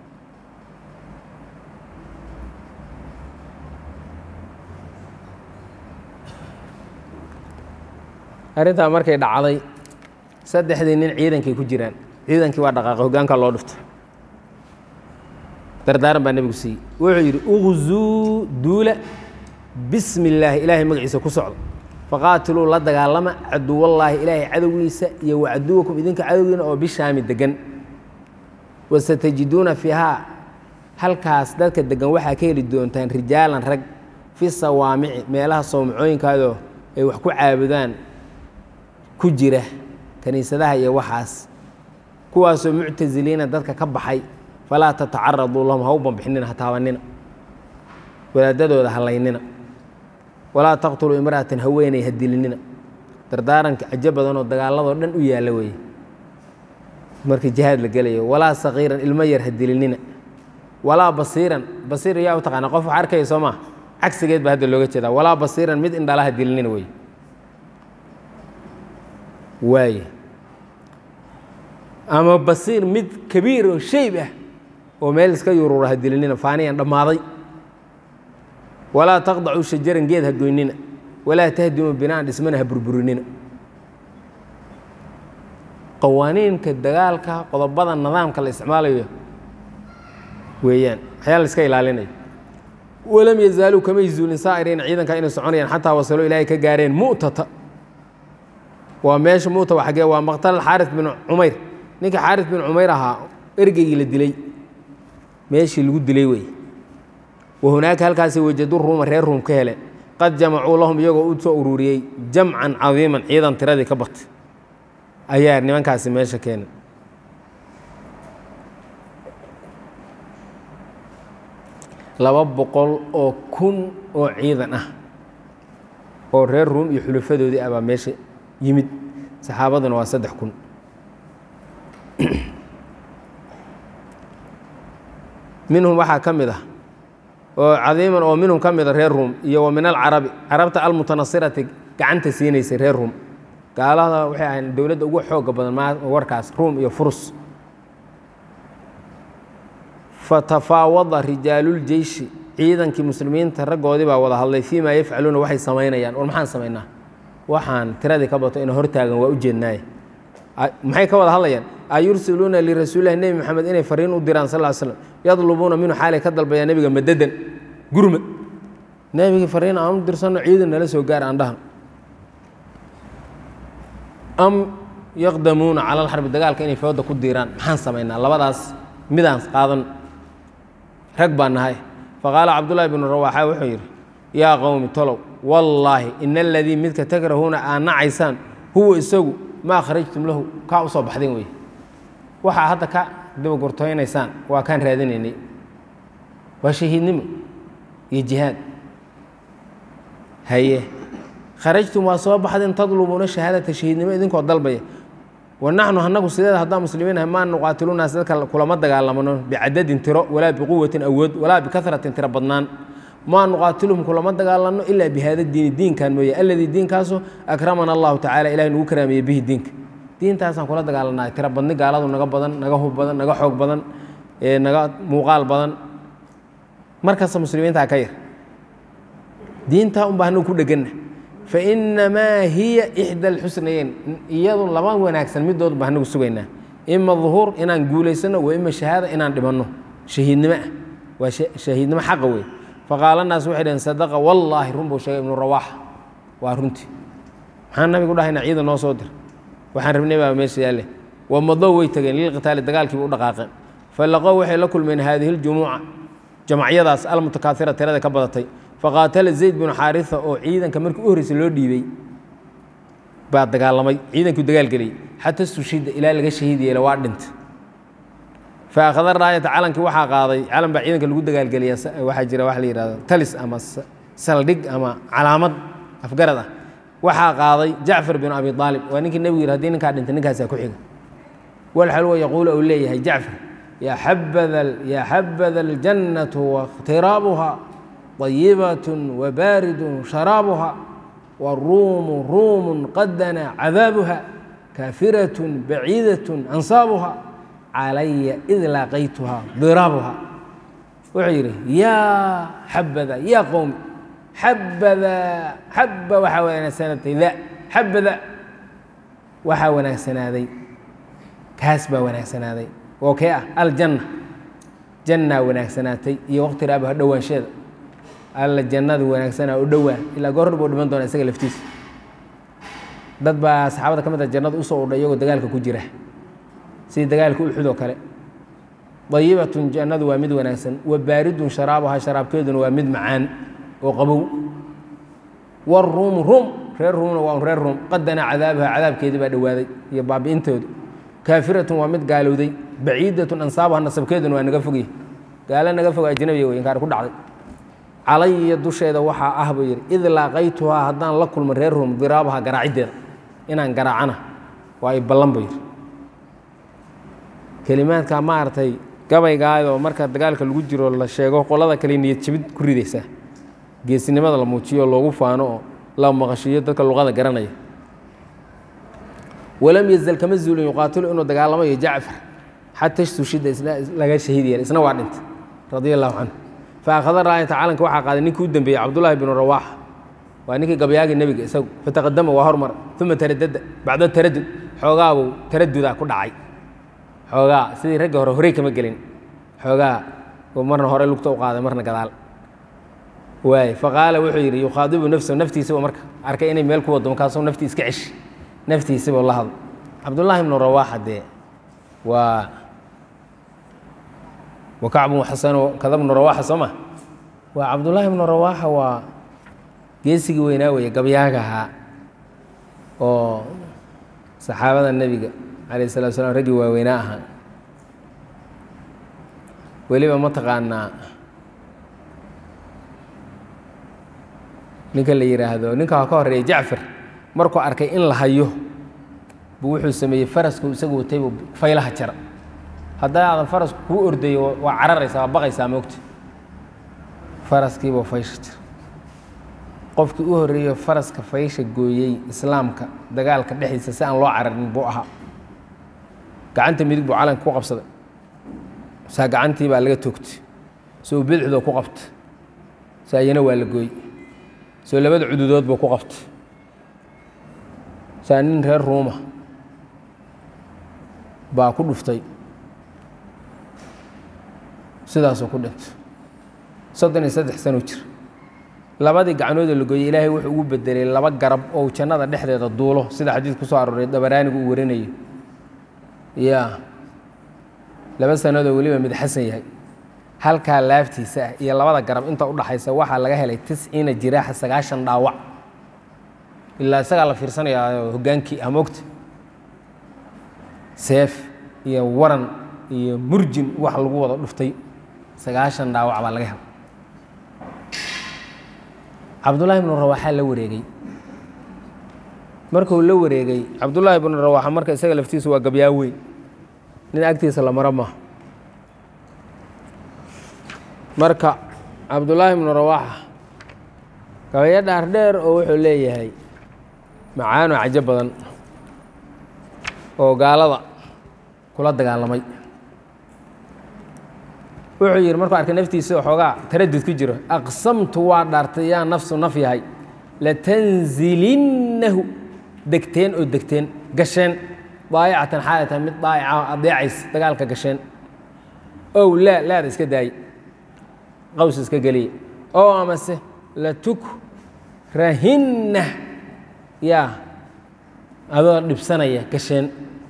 arrintaa markay dhacday saddexdii nin ciidankay ku jiraan ciidankii waa dhaqaaqay hoggaankaa loo dhuftay dardaaran baa nebigu siiyey wuxuu yidhi uqzuu duula bismi illaahi ilaahay magaciisa ku socda faqaatiluu la dagaalama caduwallaahi ilaahay cadowgiisa iyo wacaduwakum idinka cadowgiina oo bishaami degan wasatajiduuna fiihaa halkaas dadka degan waxaa ka heli doontaan rijaalan rag fi sawaamici meelaha sowmacooyinkaadoo ay wax ku caabudaan ku jira kiniisadaha iyo waxaas kuwaasoo muctasiliina dadka ka baxay falaa tatacaraduu lahum ha u banbixinina ha taabanina wadaadadooda halaynina walaa taqtuluu imra'atan haweeney ha dilinina dardaaranka cajo badanoo dagaaladoo dhan u yaalla weeye markii jihaad la gelayo walaa sakiiran ilmo yar ha dilinina walaa basiiran basiir yaa u taqaana qof wax arkaya soo maa cagsigeed baa hadda looga jeedaa walaa basiiran mid indhala ha dilinina wey waaye ama basiir mid kabiir oo shayb ah oo meel iska yuruura ha dilinina faaniyan dhammaaday walaa taqdacuu shajaran geed ha goynina walaa tahdimu binaan dhismana ha burburinina qawaaniinka dagaalka qodobada nidaamka la isticmaalayo weeyaan waxyaa la iska ilaalinayo walam yazaaluu kamay zuulin saa'iriina ciidanka inay soconayaan xataa wasalo ilaahay ka gaareen mu'tata waa meesha mu'ta waa xaggee waa maqtal xaaris bin cumayr ninka xaaris bin cumayr ahaa ergeygii la dilay meeshii lagu dilay wey wahunaaka halkaasi wajadu ruuma reer ruum ka heleen qad jamacuu lahum iyagoo u soo ururiyey jamcan cadiiman ciidan tiradii ka batay ayaa nimankaasi meesha keenay laba boqol oo kun oo ciidan ah oo reer ruum iyo xulafadoodii ah baa meesha yimid saxaabaduna waa saddex kun minhum waxaa ka mid ah oo cadiiman oo minhum ka mida reer ruum iyo wa min alcarabi carabta almutanasirati gacanta siinaysay reer ruum gaalada waxay ahayn dowladda ugu xooga badan ma warkaas ruum iyo furus fatafaawada rijaaluljeyshi ciidankii muslimiinta raggoodii baa wada hadlay fii maa yafcaluuna waxay samaynayaan war maxaan samaynaa waxaan tiradii ka bato ina hortaagan waa u jeednaaye maxay ka wada hadlayaan ayursiluuna lirasuulilahi nebi moxamed inay fariin u diraan sal l slam yadlubuuna minhu xaalay ka dalbayaan nebiga madadan gurmad nebigii fariin aan u dirsanno ciidan nala soo gaar aan dhahan am yaqdamuuna cala alxarbi dagaalka inay fooda ku diiraan maxaan samaynaa labadaas midaan qaadan rag baan nahay faqaala cabdullaahi bnu rawaaxa wuxuu yidhi yaa qowmi tolow wallaahi ina aladii midka takrahuuna aad nacaysaan huwa isagu maa kharajtum lahu kaa u soo baxdeen wey waxaa hadda ka dabagortooynaysaan waa kaan raadinaynay waa shahiidnimo iyo jihaad haye kharajtum waa soo baxdeen tadlubuuna shahaadata shahiidnimo idinkoo dalbaya wa naxnu anagu sideeda haddaan muslimiin ahay maa nuqaatilunaas dadka kulama dagaalamano bicadadin tiro walaa biquwatin awood walaa bikaratin tiro badnaan maa nuqaatiluhum kulama dagaalanno ilaa bihaada diini diinkan mooye alladii diinkaasoo akramana allahu tacala ilahay nagu karaameeye bihi diinka diintaasaan kula dagaalannahay tiro badni gaaladu naga badan naga hub badan naga xoog badan naga muuqaal badan markasta muslimiintaa ka yar diintaa unbaa anagu ku dheganna fainamaa hiya ixda alxusnayeyn iyadu laba wanaagsan midood baa anagu sugaynaa ima duhuur inaan guulaysano wa ima shahaada inaan dhimanno shahiidnimo ah waa shahiidnimo xaqa wey faqaala naas waxay dhaheen sadaqa wallaahi run buu sheegay ibnu rawaaxa waa runtii maxaan nabigu dhahayna ciidan noo soo dir waxaan rabnay baa meesha yaalle wamadow way tageen lilqitaali dagaalkiiba u dhaqaaqeen falaqow waxay la kulmeen haadihi ljumuuca jamacyadaas almutakaaira tirada ka badatay faqaatala zayd binu xaarisa oo ciidanka markii u horreysay loo dhiibey baa dagaalamay ciidankuu dagaalgeliyey xata sushida ilaa laga shahiid yeela waa dhinta fa akhada raayata calankii waxaa qaaday calan baa ciidanka lagu dagaalgeliya waxaa jira waxa la yihahdo talis ama saldhig ama calaamad afgarad ah waxaa qaaday jacfar binu abi aalib waa ninkii nebigu yidhi hadii ninkaa dhintay ninkaasaa ku xiga walxalwa yaquulu uu leeyahay jacfar ya xabada aljannatu waاkhtiraabuha طayibaة wabaaridun sharaabuha waruumu ruumun qadana cadaabuha kaafiraة baciidaة ansaabuha calaya id laaqaytuha diraabuha wuxuu yidhi yaa xabada yaa qowmi xabada xaba waxaa wanaagsanaaday da xabada waxaa wanaagsanaaday kaas baa wanaagsanaaday oo kee ah aljanna jannaa wanaagsanaatay iyo waqti raabaha dhowaansheeda alla jannadu wanaagsanaa u dhowaa ilaa goor hor buu dhiman doona isaga laftiisa dad baa saxaabada ka mid a jannada usoo udhay iyagoo dagaalka ku jira sidii dagaalka uxud oo kale dayibatun jannadu waa mid wanaagsan wa baaridun sharaabuha sharaabkeeduna waa mid macaan oo qabow waruumu ruum reer ruumna waa un reer ruum qadana cadaabuha cadaabkeedii baa dhowaaday iyo baabi'intoodu kaafiratun waa mid gaalowday baciidatun ansaabuha nasabkeeduna waa naga fogya gaalo naga fog ajnabiga wey inkaar ku dhacday calaya dusheeda waxaa ah buu yidhi id laaqaytuhaa haddaan la kulma reer ruum diraabaha garaaciddeeda inaan garaacana waa ay ballan buu yidhi kelimaadka maaragtay gabaygaayoo marka dagaalka lagu jiro la sheego qolada kale niyad jabid ku ridaysaa geesinimada la muujiyo loogu faano oo la maqashiiyo dadka luqada garanaya walam yazal kama zuulin yuqaatilu inuu dagaalamayo jacfar xata sushida laga shahiid yeelay isna waa dhintay radia allahu canhu fa akhada raayata calanka waxaa qaaday ninkii u dembeeyey cabdullaahi binu rawaaxa waa ninkii gabyaagii nebiga isagu fataqadama waa hormar uma taradada bacda taradud xoogaabuu taradudaa ku dhacay xoogaa sidii ragga hore horey kama gelin xoogaa uu marna hore lugta u qaaday marna gadaal waay faqaala wuxuu yidhi yukhaadibu nafsahu naftiisaba marka arkay inay meel ku wado markaasuu naftii iska ceshi naftiisaba la hadlo cabdullaahi ibnu rawaaxa dee waa wa kacbun xasano kada bnu rawaaxa soo ma waa cabdullaahi ibnu rawaaxa waa geesigii weynaa weeye gabyaaga ahaa oo saxaabada nebiga calayh salatu slam raggii waaweynaa ahaa weliba ma taqaanaa ninka la yidhaahdo ninka ka horeeya jacfar markuu arkay in la hayo buu wuxuu sameeyey farasku isagu watay buu faylaha jara hadday aadan farasku kuu ordayo waa cararaysaa waa baqaysaa moogta faraskiibuu faysha jira qofkii u horreeyo faraska faysha gooyey islaamka dagaalka dhexdiisa si aan loo cararin buu ahaa gacanta midig buu calanka ku qabsaday saa gacantii baa laga toogtay soo bidixdoo ku qabta saa iyana waa la gooy soo labada cududood buu ku qabtay saa nin reer ruuma baa ku dhuftay sidaasuu ku dhintay soddon iyo saddex sano jir labadii gacnoodoo la gooyey ilaahay wuxuu ugu bedelay laba garab oo jannada dhexdeeda duulo sida xadiid ku soo arooray dabaraanigu uu warinayo ya laba sanadoo weliba mid xasan yahay halkaa laaftiisa ah iyo labada garab inta u dhaxaysa waxaa laga helay tisciina jiraaxa sagaashan dhaawac ilaa isagaa la fiirsanayaa hoggaankii ah mogta seef iyo waran iyo murjin wax lagu wada dhuftay sagaashan dhaawac baa laga helay cabdullaahi ibnu rawaaxaa la wareegay markuu la wareegay cabdullaahi ibnu rawaaxa marka isaga laftiisu waa gabyaa weyn nin agtiisa la maro maaha marka cabdullaahi ibnu rawaaxa gabayo dhaar dheer oo wuxuu leeyahay macaano cajo badan oo gaalada kula dagaalamay wuxuu yidhi markuu arkay naftiisa xoogaa taradud ku jiro aqsamtu waa dhaartay yaa nafsu naf yahay latanzilinnahu degteen oo degteen gasheen daayicatan xaalatan mid daayica adeecays dagaalka gasheen ow laa laada iska daaye qaws iska geliye oo amase latuk rahinna yaa adoo dhibsanaya gasheen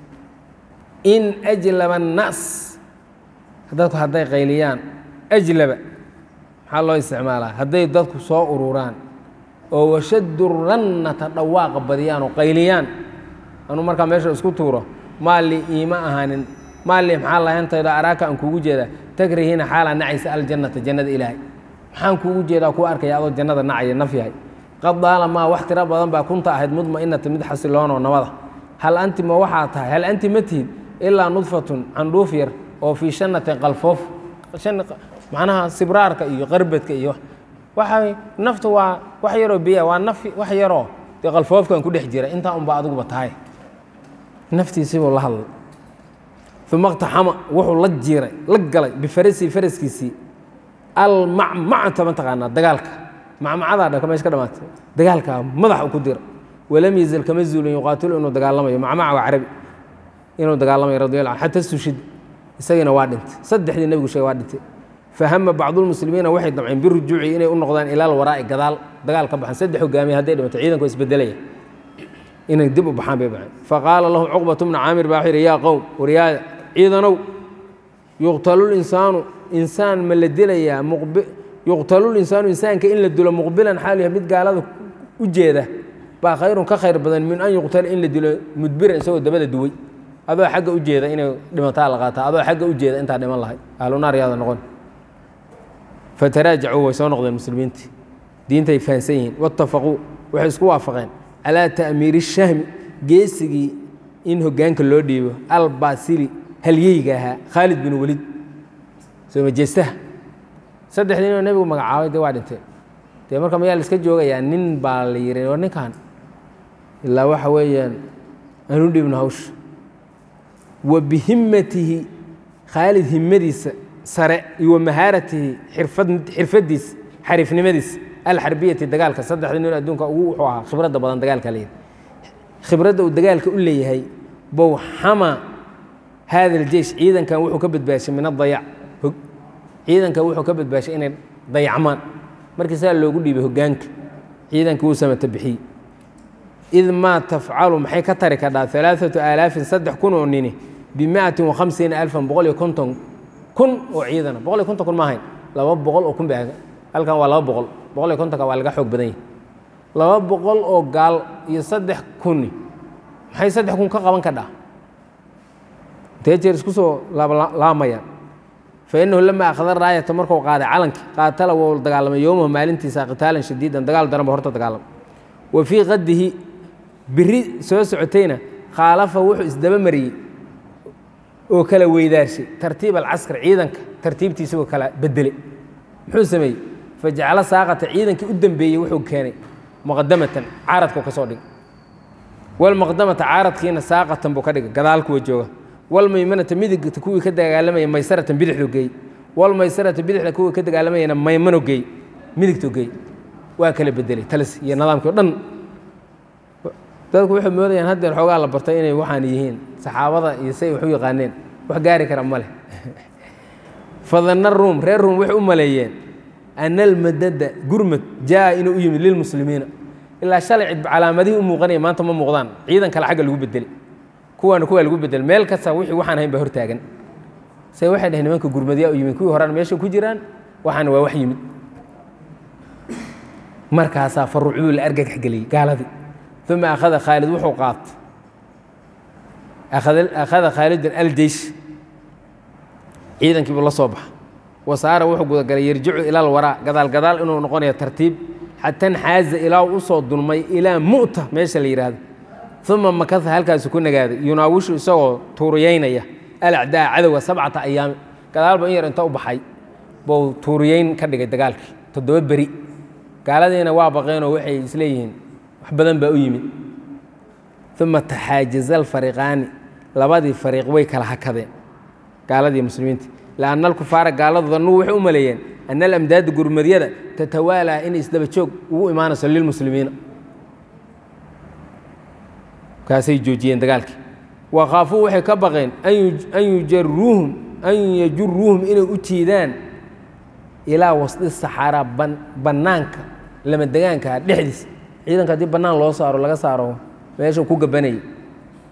in ajlaba annaas dadku hadday qayliyaan ajlaba maxaa loo isticmaalaa hadday dadku soo ururaan oo washaddu rannata dhawaaqa badiyaan oo qayliyaan anuu markaa meesha isku tuuro maalli iima ahaanin maalli maxaa lahayntaydo araaka aan kuugu jeedaa takrihiina xaalaa nacaysa aljannata jannada ilaahay maxaan kuugu jeedaa kuu arkaya adoo jannada nacaya naf yahay qad daalamaa wax tiro badan baa kunta ahayd mudma'inata mid xasiloonoo nabada hal anti ma waxaa tahay hal anti ma tihid ilaa nudfatun candhuuf yar oo fii shannatin qalfoof macnaha sibraarka iyo qarbadka iyo waxay naftu waa wax yaroo biya waa naf wax yaroo dee qalfoofkan ku dhex jira intaa unba adiguba tahay naftiisibuu la hadlay uma اqtaxama wuxuu la jiiray la galay bifarasii faraskiisii almacmacata mataqaanaa dagaalka macmacadaa dha mesh ka dhamaatay dagaalkaa madaxa ku dira walam yazal kama zuulin yuqaatilu inuu dagaalamayo macmaca waa carabi inuu dagaalamayo radi allah xata sushid isagiina waa dhintay saddexdii nebigu sheegay waa dhintay fahama bacdulmuslimiina waxay damceen birujuuci inay u noqdaan ilaal waraa'i gadaal dagaal ka baxan saddex hogaamiye hadday dhimato ciidanku isbedelaya inay dib u baxaan bay baxeen faqaala lahu cuqbatu bna caamir baa wuxuu yidhi yaa qowm waryaaya ciidanow yuqtalulinsaanu insaan ma la dilayaa yuqtalulinsaanu insaanka in la dilo muqbilan xaal yahay mid gaalada u jeeda baa khayrun ka khayr badan min an yuqtala in la dilo mudbiran isagoo dabada duway adoo xagga u jeeda inay dhimataa la qaataa adoo xagga u jeeda intaa dhiman lahay ahlunaar yaada noqon fataraajacuu way soo noqdeen muslimiintii diintay fahansan yihiin waatafaquu waxay isku waafaqeen calaa ta'miiri shahmi geesigii in hoggaanka loo dhiibo albasili halyeyga ahaa khaalid bin welid soo majeestaha saddexdii inuu nebigu magacaabay dee waa dhinteen dee marka mayaa la iska joogayaa nin baa la yihi war ninkan ilaa waxa weeyaan aanu dhibno hawsha wa bihimmatihi khaalid himmadiisa sare iyo wa mahaaratihi xirfad xirfadiisa xariifnimadiisa alxarbiyati dagaalka saddexda nin adduunka ugu wuxuu ahaa khibradda badan dagaalka la yidhi khibradda uu dagaalka u leeyahay bowxama hada aljeish ciidankan wuxuu ka badbaashay min adayac ciidankan wuxuu ka badbaashay inay dayacmaan markii saa loogu dhiibay hoggaanka ciidankii wuu samata bixiyey id maa tafcalu maxay ka tari kadhaa alaaatu aalaafin saddex kun oo nini bimiatin wakhamsiina alfan boqol iyo konton kun oo ciidana boqol iyo konton kun ma ahayn laba boqol oo kun ba halkan waa laba boqol boqol iyo kontonka waa laga xoog badan yahay laba boqol oo gaal iyo saddex kuni maxay saddex kun ka qaban kadhaa intee jeer isku soo laamayaan fa innahu lama akhada raayata markuu qaaday calanki qaatala wou dagaalamay yowmahu maalintiisa qitaalan shadiidan dagaal daran ba horta dagaalamay wa fii qadihi biri soo socotayna khaalafa wuxuu isdaba mariyey oo kala weydaarshay tartiib alcaskar ciidanka tartiibtiisagoo kala bedelay muxuu sameeyey fajacalo saaqata ciidankii u dambeeyey wuxuu keenay muqadamatan caaradkuu ka soo dhigay walmuqdamata caaradkiina saaqatan buu ka dhigay gadaal kuwa jooga walmaymanata midigta kuwii ka dagaalamaya maysaratan bidixdu geey walmaysarata bidixda kuwii ka dagaalamayana maymano geey midigtu geey waa kala bedelay talis iyo nidaamkii o dhan dadku waxay moodayaan haddeer xoogaa la bartay inay waxaan yihiin saxaabada iyo say wax u yaqaaneen wax gaari kara ma leh fadanna ruum reer ruum waxay u maleeyeen ana almadada gurmad jaa inuu u yimid lilmuslimiina ilaa shalay cid calaamadihii u muuqanaya maanta ma muuqdaan ciidan kale xagga lagu bedelay kuwaana kuwaa lagu bedel meel kasta wixii waxaan ahayn baa hortaagan se waxay dhaheen nimanka gurmadyaa u yimid kuwii horena meesha ku jiraan waxaana waa wax yimid markaasaa faruucduu la argagax geliyey gaaladii uma akhada khaalid wuxuu qaatay akhada khaalidun aljeish ciidankiibuu la soo baxa wasaara wuxuu gudagalay yarjicu ila alwaraa gadaal gadaal inuu noqonayo tartiib xata nxaaza ilaa u usoo dulmay ilaa mu'ta meesha la yidhaahdo uma makasa halkaasu ku nagaaday yunaawishu isagoo tuuriyeynaya alacdaa cadowga sabcata ayaami gadaalba in yar inta u baxay buu tuuriyeyn ka dhigay dagaalkii toddoba beri gaaladiina waa baqeenoo waxay isleeyihiin wax badan baa u yimid uma taxaajaza alfariqaani labadii fariiq way kala hakadeen gaaladii muslimiinta lianna alkufaara gaaladu dannuu waxay u maleeyeen ana alamdaada gurmadyada tatawaalaa inay isdaba joog ugu imaanayso lilmuslimiina kaasay joojiyeen dagaalkii wa khaafuu waxay ka baqeen an yujaruuhum an yajuruuhum inay u jiidaan ilaa wasdi saxaaraa bannaanka lama degaanka dhexdiis ciidanka haddii bannaan loo saaro laga saaro meeshuu ku gabanayay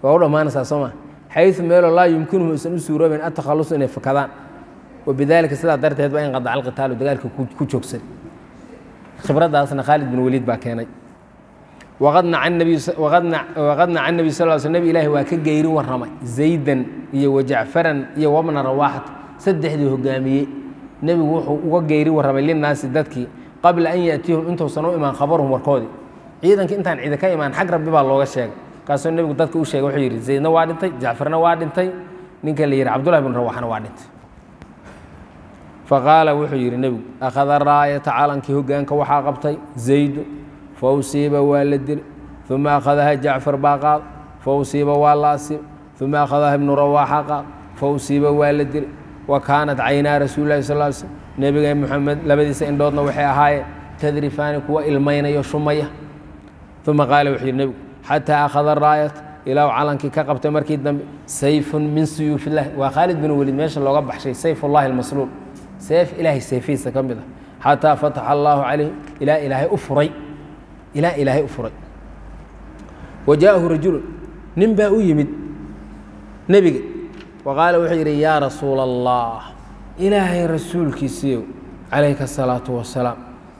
waa u dhammaanaysaa soo maa xayu meeloo laa yumkinuhum aysan u suuroobin atakhalusu inay fakadaan wabidaalika sidaa darteed baa in qadaca alqitaalu dagaalka ku joogsan khibraddaasna khaalid bin waliid baa keenay waqad naca nabi sal sl nebi ilaahi waa ka geyri warramay zaydan iyo wajacfaran iyo wabna rawaaxat saddexdii hogaamiyey nebigu wuxuu uga geyri warramay linnaasi dadkii qabla an yaatiyahum intuusan u imaan khabaruhum warkoodii ciidankii intaan ciida ka imaan xag rabbi baa looga sheegay kaasuu nebigu dadka u sheegay wuxuu yidhi zaydna waa dhintay jacfarna waa dhintay ninka la yidhi cabdullahi bin rawaxna waa dhintay faqaala wuxuu yidhi nebigu akhada raayata calankii hogaanka waxaa qabtay zaydu fausiiba waa la dili uma akhadaha jacfar baa qaad fausiiba waa la asiib uma akhadaha ibnu rawaaxa qaad fausiiba waa la dili wa kaanat caynaa rasuuli lahi sal l slm nebiga moxamed labadiisa indhoodna waxay ahaayeen tadrifaani kuwa ilmaynayo shumaya uma qaala wuxuu yidhi nebigu xataa akhada raayat ilaa calankii ka qabtay markii dambe sayfun min suyuuf illahi waa khaalid bin weliid meesha looga baxshay sayf ullahi almasluul seef ilaahay seefihiisa ka mid ah xataa fataxa allaahu calayh ilaa ilaahay u furay ilaa ilaahay u furay wa jaa'ahu rajulun nin baa u yimid nebiga wa qaala wuxuu yidhi yaa rasuula allah ilaahay rasuulkiisiiyow calayka asalaatu wasalaam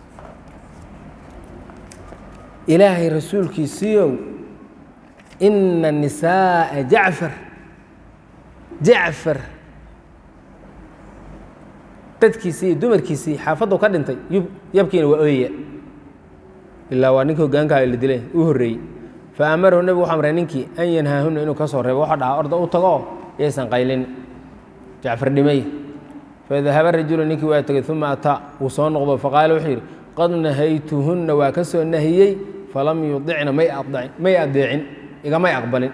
ilaahay rasuulkiisiiyow ina nisaa'a jacfar jacfar dadkiisii iyo dumarkiisii xaafaddu ka dhintay yub yabkiina waa ooyaya ilaa waa ninka hogaankaa la dilay u horreeyey fa amarahu nebigu wuxuu amray ninkii an yanhaahunna inuu ka soo reebo waxaa dhahaa orda u tago yaysan qaylin jacfar dhimay fadahaba rajulu ninkii waa tegey uma ataa wuu soo noqdo faqaala wuxuu yidhi qad nahaytuhunna waa ka soo nahiyey falam yudicna may adacin may adeecin igamay aqbalin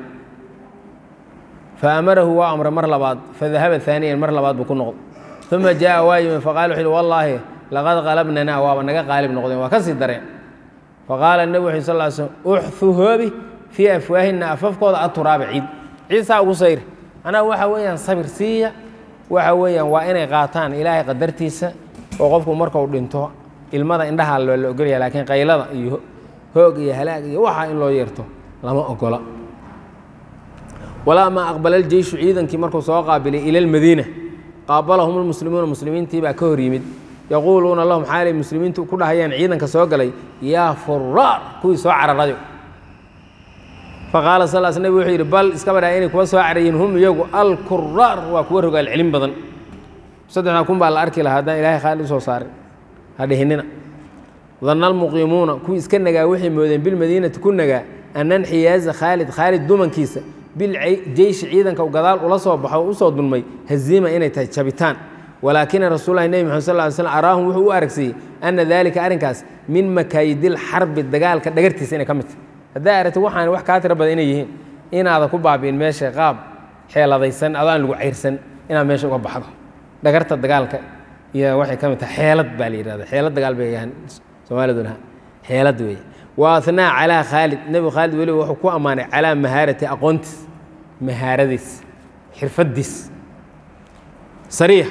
fa amarahu waa amray mar labaad fadahaba aaniyan mar labaad buu ku noqdo uma jaءa waa yimi faqala wuxu uhi wallaahi laqad qalabnanaa waaba naga qaalib noqdeen waa ka sii dareen faqaala nebi wuxu sal l slm uxu hoobi fii afwaahina afafkooda aturaaba ciid ciisaa ugu sayr anaa waxa weeyaan sabir siiya waxa weeyaan waa inay qaataan ilaahay qadartiisa oo qofku markau dhinto ilmada indhaha loo la ogolaya laakiin qaylada iyo hoog iyo halaag iyo waxaa in loo yeerto lama ogola walaa maa aqbala aljeyshu ciidankii markuu soo qaabilay ila lmadiina qaabalahum lmuslimuuna muslimiintii baa ka hor yimid yaquuluuna lahum xaalay muslimiintu ku dhahayaan ciidanka soo galay yaa furaar kuwii soo cararayo faqaala sal s nabig wuxuu yidhi bal iska badhaa inay kuwa soo carayiin hum iyagu alkuraar waa kuwa rogaal celin badan saddexdaa kun baa la arki lahaa haddaan ilahay khaalid usoo saarin ha dhihinina danna almuqiimuuna kuwii iska nagaa waxay moodeen bilmadiinati ku nagaa ana nxiyaaza khaalid khaalid dumankiisa biljeyshi ciidanka u gadaal ula soo baxo o usoo dulmay haziima inay tahay jabitaan walaakina rasuulahi nebi maxamed sal ly slm araahum wuxuu u aragsiiyey ana daalika arrinkaas min makaayidil xarbi dagaalka dhagartiisa inay ka mid tahay haddaa aragti waxaan wax kaa tiro badan inay yihiin inaada ku baabi'in meesha qaab xeeladaysan adaan lagu cayrsan inaad meesha uga baxdo dhagarta dagaalka iyo waxay ka mid tahay xeelad baa la yidhahda xeelad dagaal bay yahaan soomaaliduna xeelad weeye wa athnaa calaa khaalid nebigu khaalid weliba wuxuu ku ammaanay calaa mahaarati aqoontiis mahaaradiis xirfadiis sariix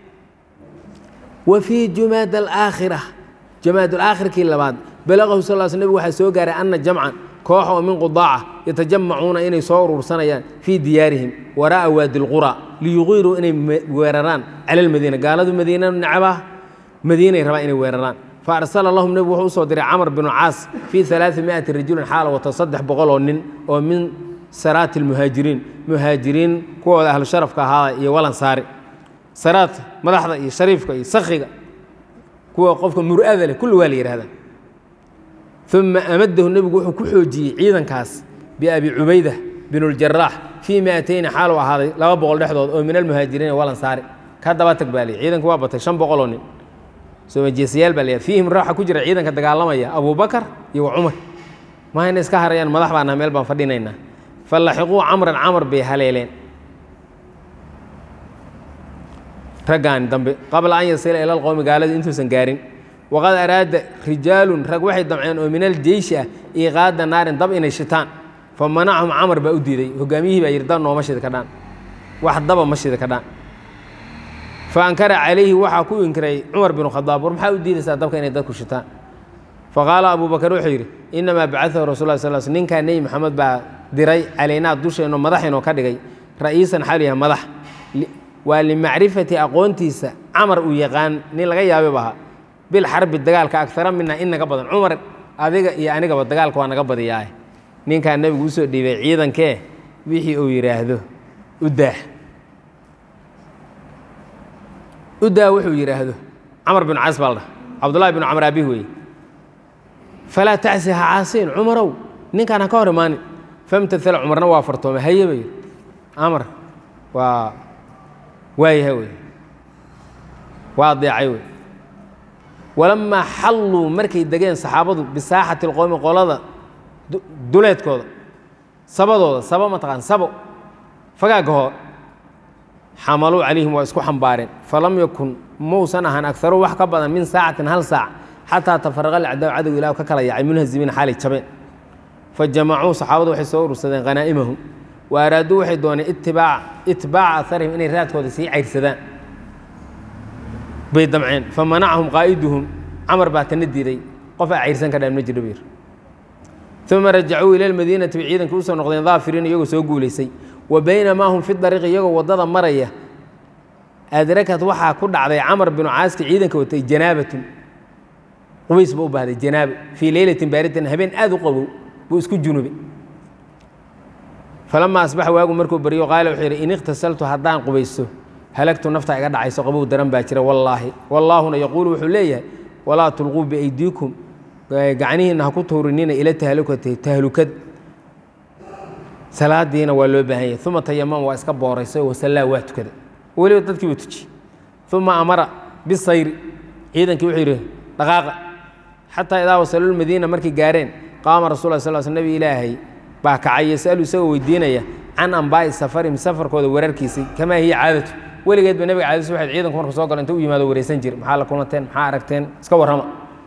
wa fii jumaad alaakhira jumaad alaakhirkii labaad balaqahu sal l sl nebig waxaa soo gaaray ana jamcan koox oo min qudaaca yatajamacuuna inay soo urursanayaan fii diyaarihim waraa'a waadi lqura liyuqiiruu inay weeraraan cala almadiina gaaladu madiina nacabah madiinay rabaan inay weeraraan faarsala lahum nebigu wuxuu usoo diray camr binu caas fii alaai miati rajulin xaala wata saddex boqol oo nin oo min saraati lmuhaajiriin muhaajiriin kuwooda ahlu sharafka ahaada iyo walansaari saraadka madaxda iyo shariifka iyo sakhiga kuwa qofka mur'ada leh kulli waa la yihahda uma amadahu nebigu wuxuu ku xoojiyey ciidankaas biabi cubayda bin اljaraax fii miatayni xaalu ahaaday laba boqol dhexdood oo min almuhaajiriina walansaari ka daba tag baa lii ciidanku waa batay shan boqoloo nin soomajeesayaal baa la fiihim raaxa ku jira ciidanka dagaalamaya abubakar iyo wa cumar mahayna iska harayaan madax baa naha meel baan fadhinaynaa fallaxiquu camran camar bay haleeleen raggaani dambe qabla an yasila ila alqowmi gaaladii intuusan gaarin waqad araada rijaalun rag waxay damceen oo min aljeyshi ah iiqaada naarin dab inay shitaan fa manacahum camar baa u diiday hogaamiyihii baa yidhi dab nooma shida ka dhaan wax daba ma shida ka dhaan fa ankara calayhi waxaa ku inkiray cumar binu khadaab war maxaa u diidaysaa dabka inay dadku shitaan faqaala abu bakar wuxuu yidhi inamaa bacaahu rasul lah sal sl ninkaa nebi maxamed baa diray calaynaa dusheenno madaxinoo ka dhigay ra'iisan xaal yahay madax waa limacrifati aqoontiisa camar uu yaqaan nin laga yaabay ahaa bilxarbi dagaalka agara mina in naga badan cumar adiga iyo anigaba dagaalka waa naga badiyaaye ninkaa nebigu usoo dhiibay ciidankee wixii uu yidhaahdo udaah udaa wuxuu yidhaahdo camar bin cas baa la dhaha cabdullahi bin camr aabih weeye falaa tacsi ha caasiin cumarow ninkaan ha ka hor imaanin famtaala cumarna waa fartoomay haye ba yidhi amar waa waayaha wey waa adeecay wey walamaa xalluu markay degeen saxaabadu bisaaxati اlqowmi qolada duleedkooda sabadooda sabo mataqaan sabo fagaagahoo xamaluu calayhim waa isku xambaareen falam yakun mausan ahaan agaru wax ka badan min saacatin hal saac xataa tafaraqa lacdaa cadow ilah ka kala yaacay munhazimiin xaalay jabeen fajamacuu saxaabadu waxay soo urursadeen khanaa'imahum wa araaduu waxay dooneen itbaaca aharihim inay raadkooda sii cayrsadaan bay damceen famanacahum qaa'iduhum camar baa tana diiday qof a cayrsan ka dhaan ma jiro bir uma rajacuu ila lmadiinati bay ciidanka usoo noqdeen daafiriin iyagoo soo guulaysay wa baynamaa hum fi dariiqi iyagoo waddada maraya adrakad waxaa ku dhacday camar binu caaski ciidanka watay janaabatun qubays buu u baahday janaabo fii leylatin baaridan habeen aad u qabow buu isku junubay falama asbaxa waagu markuu baryo qaala wuxuu yidhi in ikhtasaltu haddaan qubaysto halagtu nafta iga dhacayso qabow daran baa jira wallaahi wallaahuna yaquulu wuxuu leeyahay walaa tulquu biaydiikum gacnihiinna ha ku tuurinina ila tahlukati tahlukad salaadiina waa loo baahan yahay uma tayamam waa iska booraysay wasallaa waa tukada weliba dadkii buu tujiyey uma amara bisayri ciidankii wuxuu yidhi dhaqaaqa xataa idaa wasaluu lmadiina markay gaareen qaama rasul la sal sl nebi ilaahay baa kacay yasalu isagoo weydiinaya can ambaa'i safarihim safarkooda wararkiisii kamaa hiya caadatu weligeedba nebiga caadadiis waxayd ciidanku marku soo galo inta u yimaado wareysan jir maxaa la kulanteen maxaa aragteen iska warrama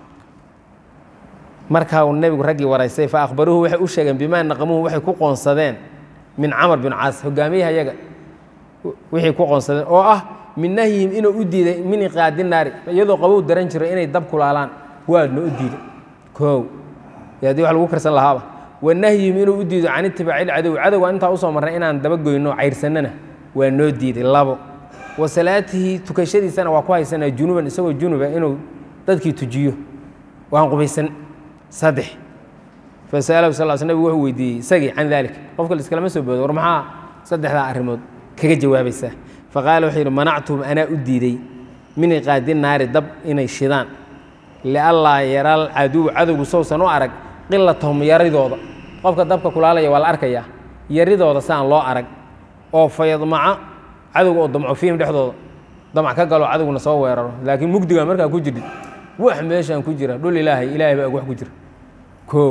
markaa uu nebigu raggii waraystay fa akhbaruuhu waxay u sheegeen bimaa naqamuhu waxay ku qoonsadeen min camar bin caas hogaamiyaha yaga wixii ku qoonsadeen oo ah min nahyihim inuu u diiday min iqaadi naari iyadoo qabow daran jiro inay dab kulaalaan waadna u diiday koow haddii wax lagu karsan lahaaba wa nahyihim inuu u diido can itibaaci lcadow cadowga intaa usoo marnay inaan dabagoyno cayrsannana waa noo diiday labo wa salaatihi tukashadiisana waa ku haysanaa junuban isagoo junuba inuu dadkii tujiyo waan qubaysan saddex fasa'alahu sal l sl nabig wuxuu weydiiyey isagii can dalik qofka laiskalama soo boodo war maxaa saddexdaa arrimood kaga jawaabaysaa faqaala wuxuu yidhi manactuhum anaa u diiday min iqaadi naari dab inay shidaan liallaa yaral caduw cadowgu sowsan u arag qilatahum yaridooda qofka dabka kulaalaya waa la arkayaa yaridooda si aan loo arag oo fayadmaca cadowga oo damco fiihim dhexdooda damac ka galo cadowguna soo weeraro laakiin mugdiga markaa ku jirdhid wax meeshaan ku jira dhul ilaahay ilaahay baa ag wax ku jira koow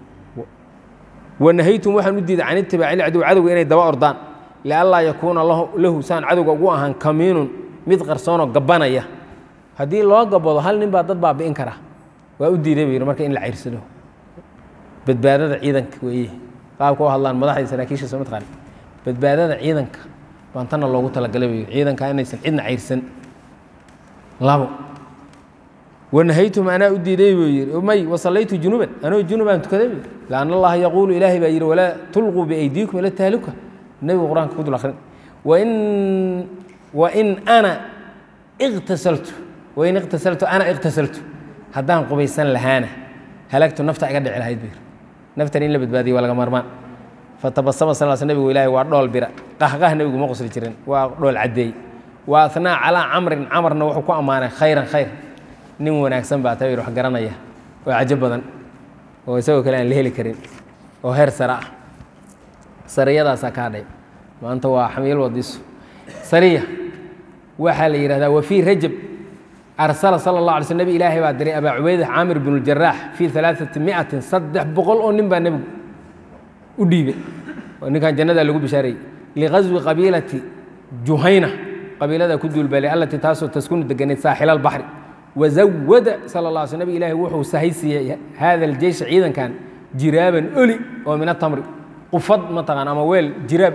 wanahaytum waxaan u diiday can itibaaci lcadow cadowga inay daba ordaan lianlaa yakuuna lahu saan cadowga ugu ahaan kamiinun mid qarsoonoo gabanaya haddii loo gabado hal nin baa dad baabi'in kara waa u diiday bu yidhi marka in la cayrsado badbaadada ciidanka weeye qaabka u hadlaan madaxda saraakiisha soo mataqaan badbaadada ciidanka baan tanna loogu talagalay bu yidhi ciidanka inaysan cidna cayrsan labo wanahaytum anaa u diiday buu yidhi may wasallaytu junuban anoo junubaan tukaday bu yidhi lianna allaha yaquulu ilaahay baa yidhi walaa tulquu biaydiikum ila tahluka nebigu qur-aanka ku dul akhrin wain wain ana iqtasaltu wain iqtasaltu ana iqtasaltu haddaan qubaysan lahaana halagtu nafta iga dhici lahayd buu yidhi naftan in la badbaadiyo waa laga marmaan fatabasama sal sl nebigu ilaahay waa dhool bira qahqah nebigu ma qosli jirin waa dhool caddeey wa athnaa calaa camrin camarna wuxuu ku ammaanay khayran khayr nin wanaagsan baa taa wax garanaya oo cajo badan oo isagoo kale aan la heli karin oo heer sare ah sariyadaasaa kaa dhay maanta waa xamiil wadiisu sariya waxaa la yidhahdaa wa fii rajab arsala sala allah alay sl nebi ilaahay baa diray abaa cubayda caamir binu ljaraax fii alaaati miatin saddex boqol oo nin baa nebigu u dhiibay oo ninkan jannadaa lagu bishaarayey liqaswi qabiilati juhayna qabiilada ku duulbalay allatii taasoo taskunu deganayd saaxila albaxri wazawada sala la sl nabig ilaahi wuxuu sahay siiyey hada aljeysha ciidankan jiraaban oli oo min atamri qufad mataqaan ama weel jiraab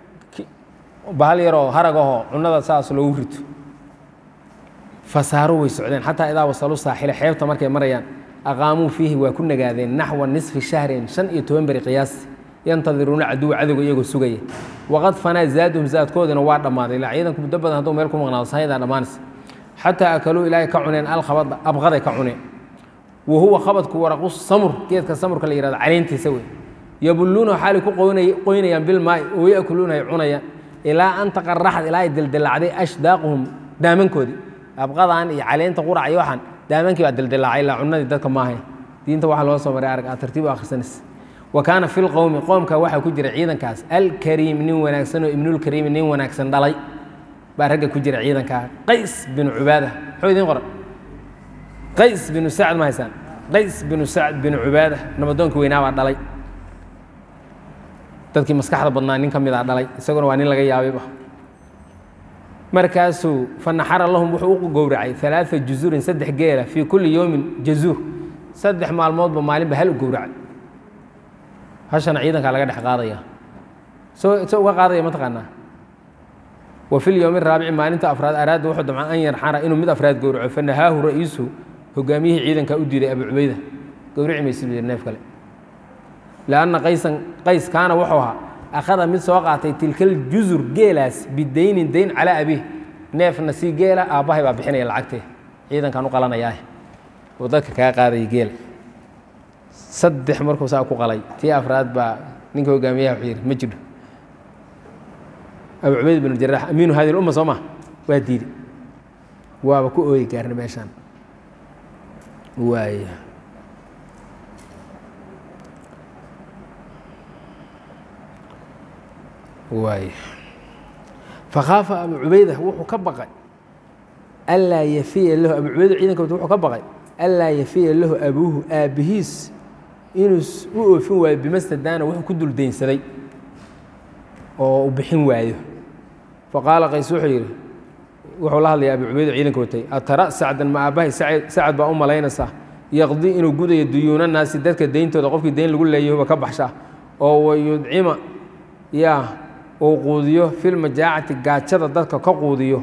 bahal yaroo haragahoo cunada saas loogu rito fasaaru way socdeen xataa idaa wasaluu saaxila xeebta markay marayaan aqaamuu fiihi waa ku nagaadeen naxwa nisfi shahrin shan iyo toban beri qiyaasti yantadiruuna caduwa cadowga iyagoo sugaya waqad fanaa zaaduhum zaadkoodina waa dhammaaday ilaa ciidanku muddo badan hadduu meel ku maqnaado sahayadaa dhammaanaysa xataa akaluu ilaahay ka cuneen alkhabada abqaday ka cuneen wa huwa khabadku waraqu samur geedka samurka la yihahdo caleyntiisa wey yabulluunahu xaalay ku qoynayaan bilmaai oo yakuluuna ay cunayaan ilaa an taqaraxad ilaa ay dildilacday ashdaaquhum daamankoodii abqadan iyo caleynta qurac iyo waxaan daamankii baa dildilaacay ilaa cunadii dadka maahay diinta waxaa loo soo maray arag aad tartiib u akhrisanaysa wa kaana fi lqowmi qoomka waxaa ku jira ciidankaas alkariim nin wanaagsan oo ibnulkariimi nin wanaagsan dhalay baa ragga ku jira ciidankaa qays binu cubaada muxuu idiin qoran qays binu sacd ma haysaan qays binu sacd binu cubaada nabadoonka weynaa baa dhalay dadkii maskaxda badnaa nin ka mid a dhalay isaguna waa nin laga yaabayba markaasuu fanaxara lahum wuxuu u gowracay alaaa juzuurin saddex geela fii kulli yowmin jazuur saddex maalmoodba maalinba hal u gowracay hashana ciidankaa laga dhex qaadaya so se uga qaadaya mataqaanaa wa fi lyowmi raabici maalinta afraad araada wuxuu damca an yarxara inuu mid afraad gowraco fanahaahu ra-iisuhu hogaamiyihii ciidankaa u diiday abu cubayda gowrici maysid buu yidhi neef kale lanna qaysan qays kaana wuxuu ahaa akhada mid soo qaatay tilkal jusur geelaas bidaynin dayn calaa abiih neefna sii geela aabbahay baa bixinaya lacagtee ciidankan u qalanayaah oo dadka kaa qaadaya geela saddex markuu saa ku qalay tii afraad baa ninka hogaamiyaha wuxuu yidhi ma jiro abu cubayd bin jarax amiinu hadi lumma soo maa waa diiday waaba ku ooyi gaarna meeshaan waaya waay fakhaafa abu cubayda wuxuu ka baqay anlaa yafiya lahu abu cubayda ciidanka wuxuu ka baqay anlaa yafiya lahu abuuhu aabbihiis inuu u oofin waayo bimastadaana wuxuu ku dul daynsaday oo u bixin waayo faqaala qays wuxuu yidhi wuxuu la hadlaya abu cubayda ciidanka watay atara sacdan ma aabbahay sacad baa u malaynaysaa yaqdi inuu gudayo duyuuna naasi dadka deyntooda qofkii dayn lagu leeyahuba ka baxshaa oo wayudcima yaa uu quudiyo filmajaacati gaajada dadka ka quudiyo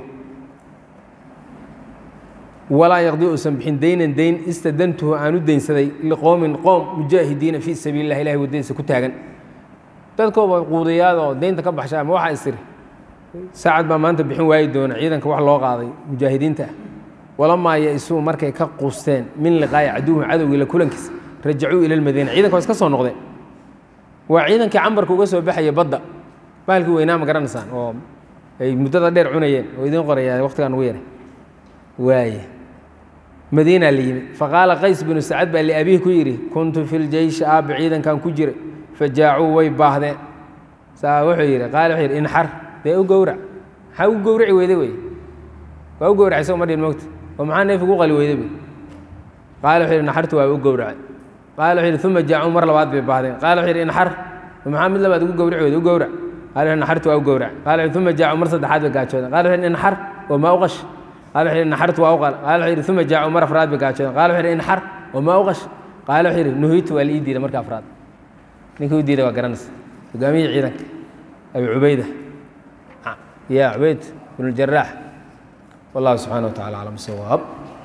walaa yaqdi uusan bixin daynan dayn istadantuhu aan u daynsaday liqowmin qoom mujaahidiina fii sabiili lah ilahay waddadiisa ku taagan dadkooba quudiyaadoo daynta ka baxshaa ma waxaa istiri saacad baa maanta bixin waayi doona ciidanka wax loo qaaday mujaahidiinta ah walamaa ya-isuu markay ka quusteen min liqaa'i caduwhum cadowgii la kulankiisa rajacuu ila lmadiina ciidanka waa iska soo noqdeen waa ciidankii cambarka uga soo baxaya badda bahalkii weynaa ma garanaysaan oo ay muddada dheer cunayeen oo idiin qoraya waqtigaan ugu yaray waaye madiina la yimid faqaala qays binu sacad baa liabihi ku yidhi kuntu fi ljeyshi aabba ciidankan ku jiray fajaacuu way baahdeen saa wuxuu yidhi qaala wuxuu yidhi inxar dee u gowrac maxaa u gowraci weyday wey waa u gowracay isago ma dhihin mogta oo maxaa neef ugu qali weyday bay qaala wuxuu yidhi naxartu waa u gowracay qaala wuxuu yidhi uma jaacuu mar labaad bay baahdeen qaala wuxuu yidhi inxar maxaa mid labaad ugu gowraci weyday u gowrac qaala wuxuu naxartu waa u gowrac qaala wuxuu uma jaacuu mar saddexaad bay gaajoodeen qaala wuxuu yidhi inxar oo maa u qash qaala wuxuu yidhi naxartu waa u qal qaala wuxuu yidhi uma jaacuu mar afraad bay gaajoodeen qaala wuxuu yidhi inxar oo maa u qash qaala wuxuu yidhi nuhiitu waa la ii diiday marka afraad ninkii u diiday waa garanaysa hogaamiyihii ciidanka abi cubayda ya cubayd bn اjaraax wallahu subxana wa tacala aclam sawaab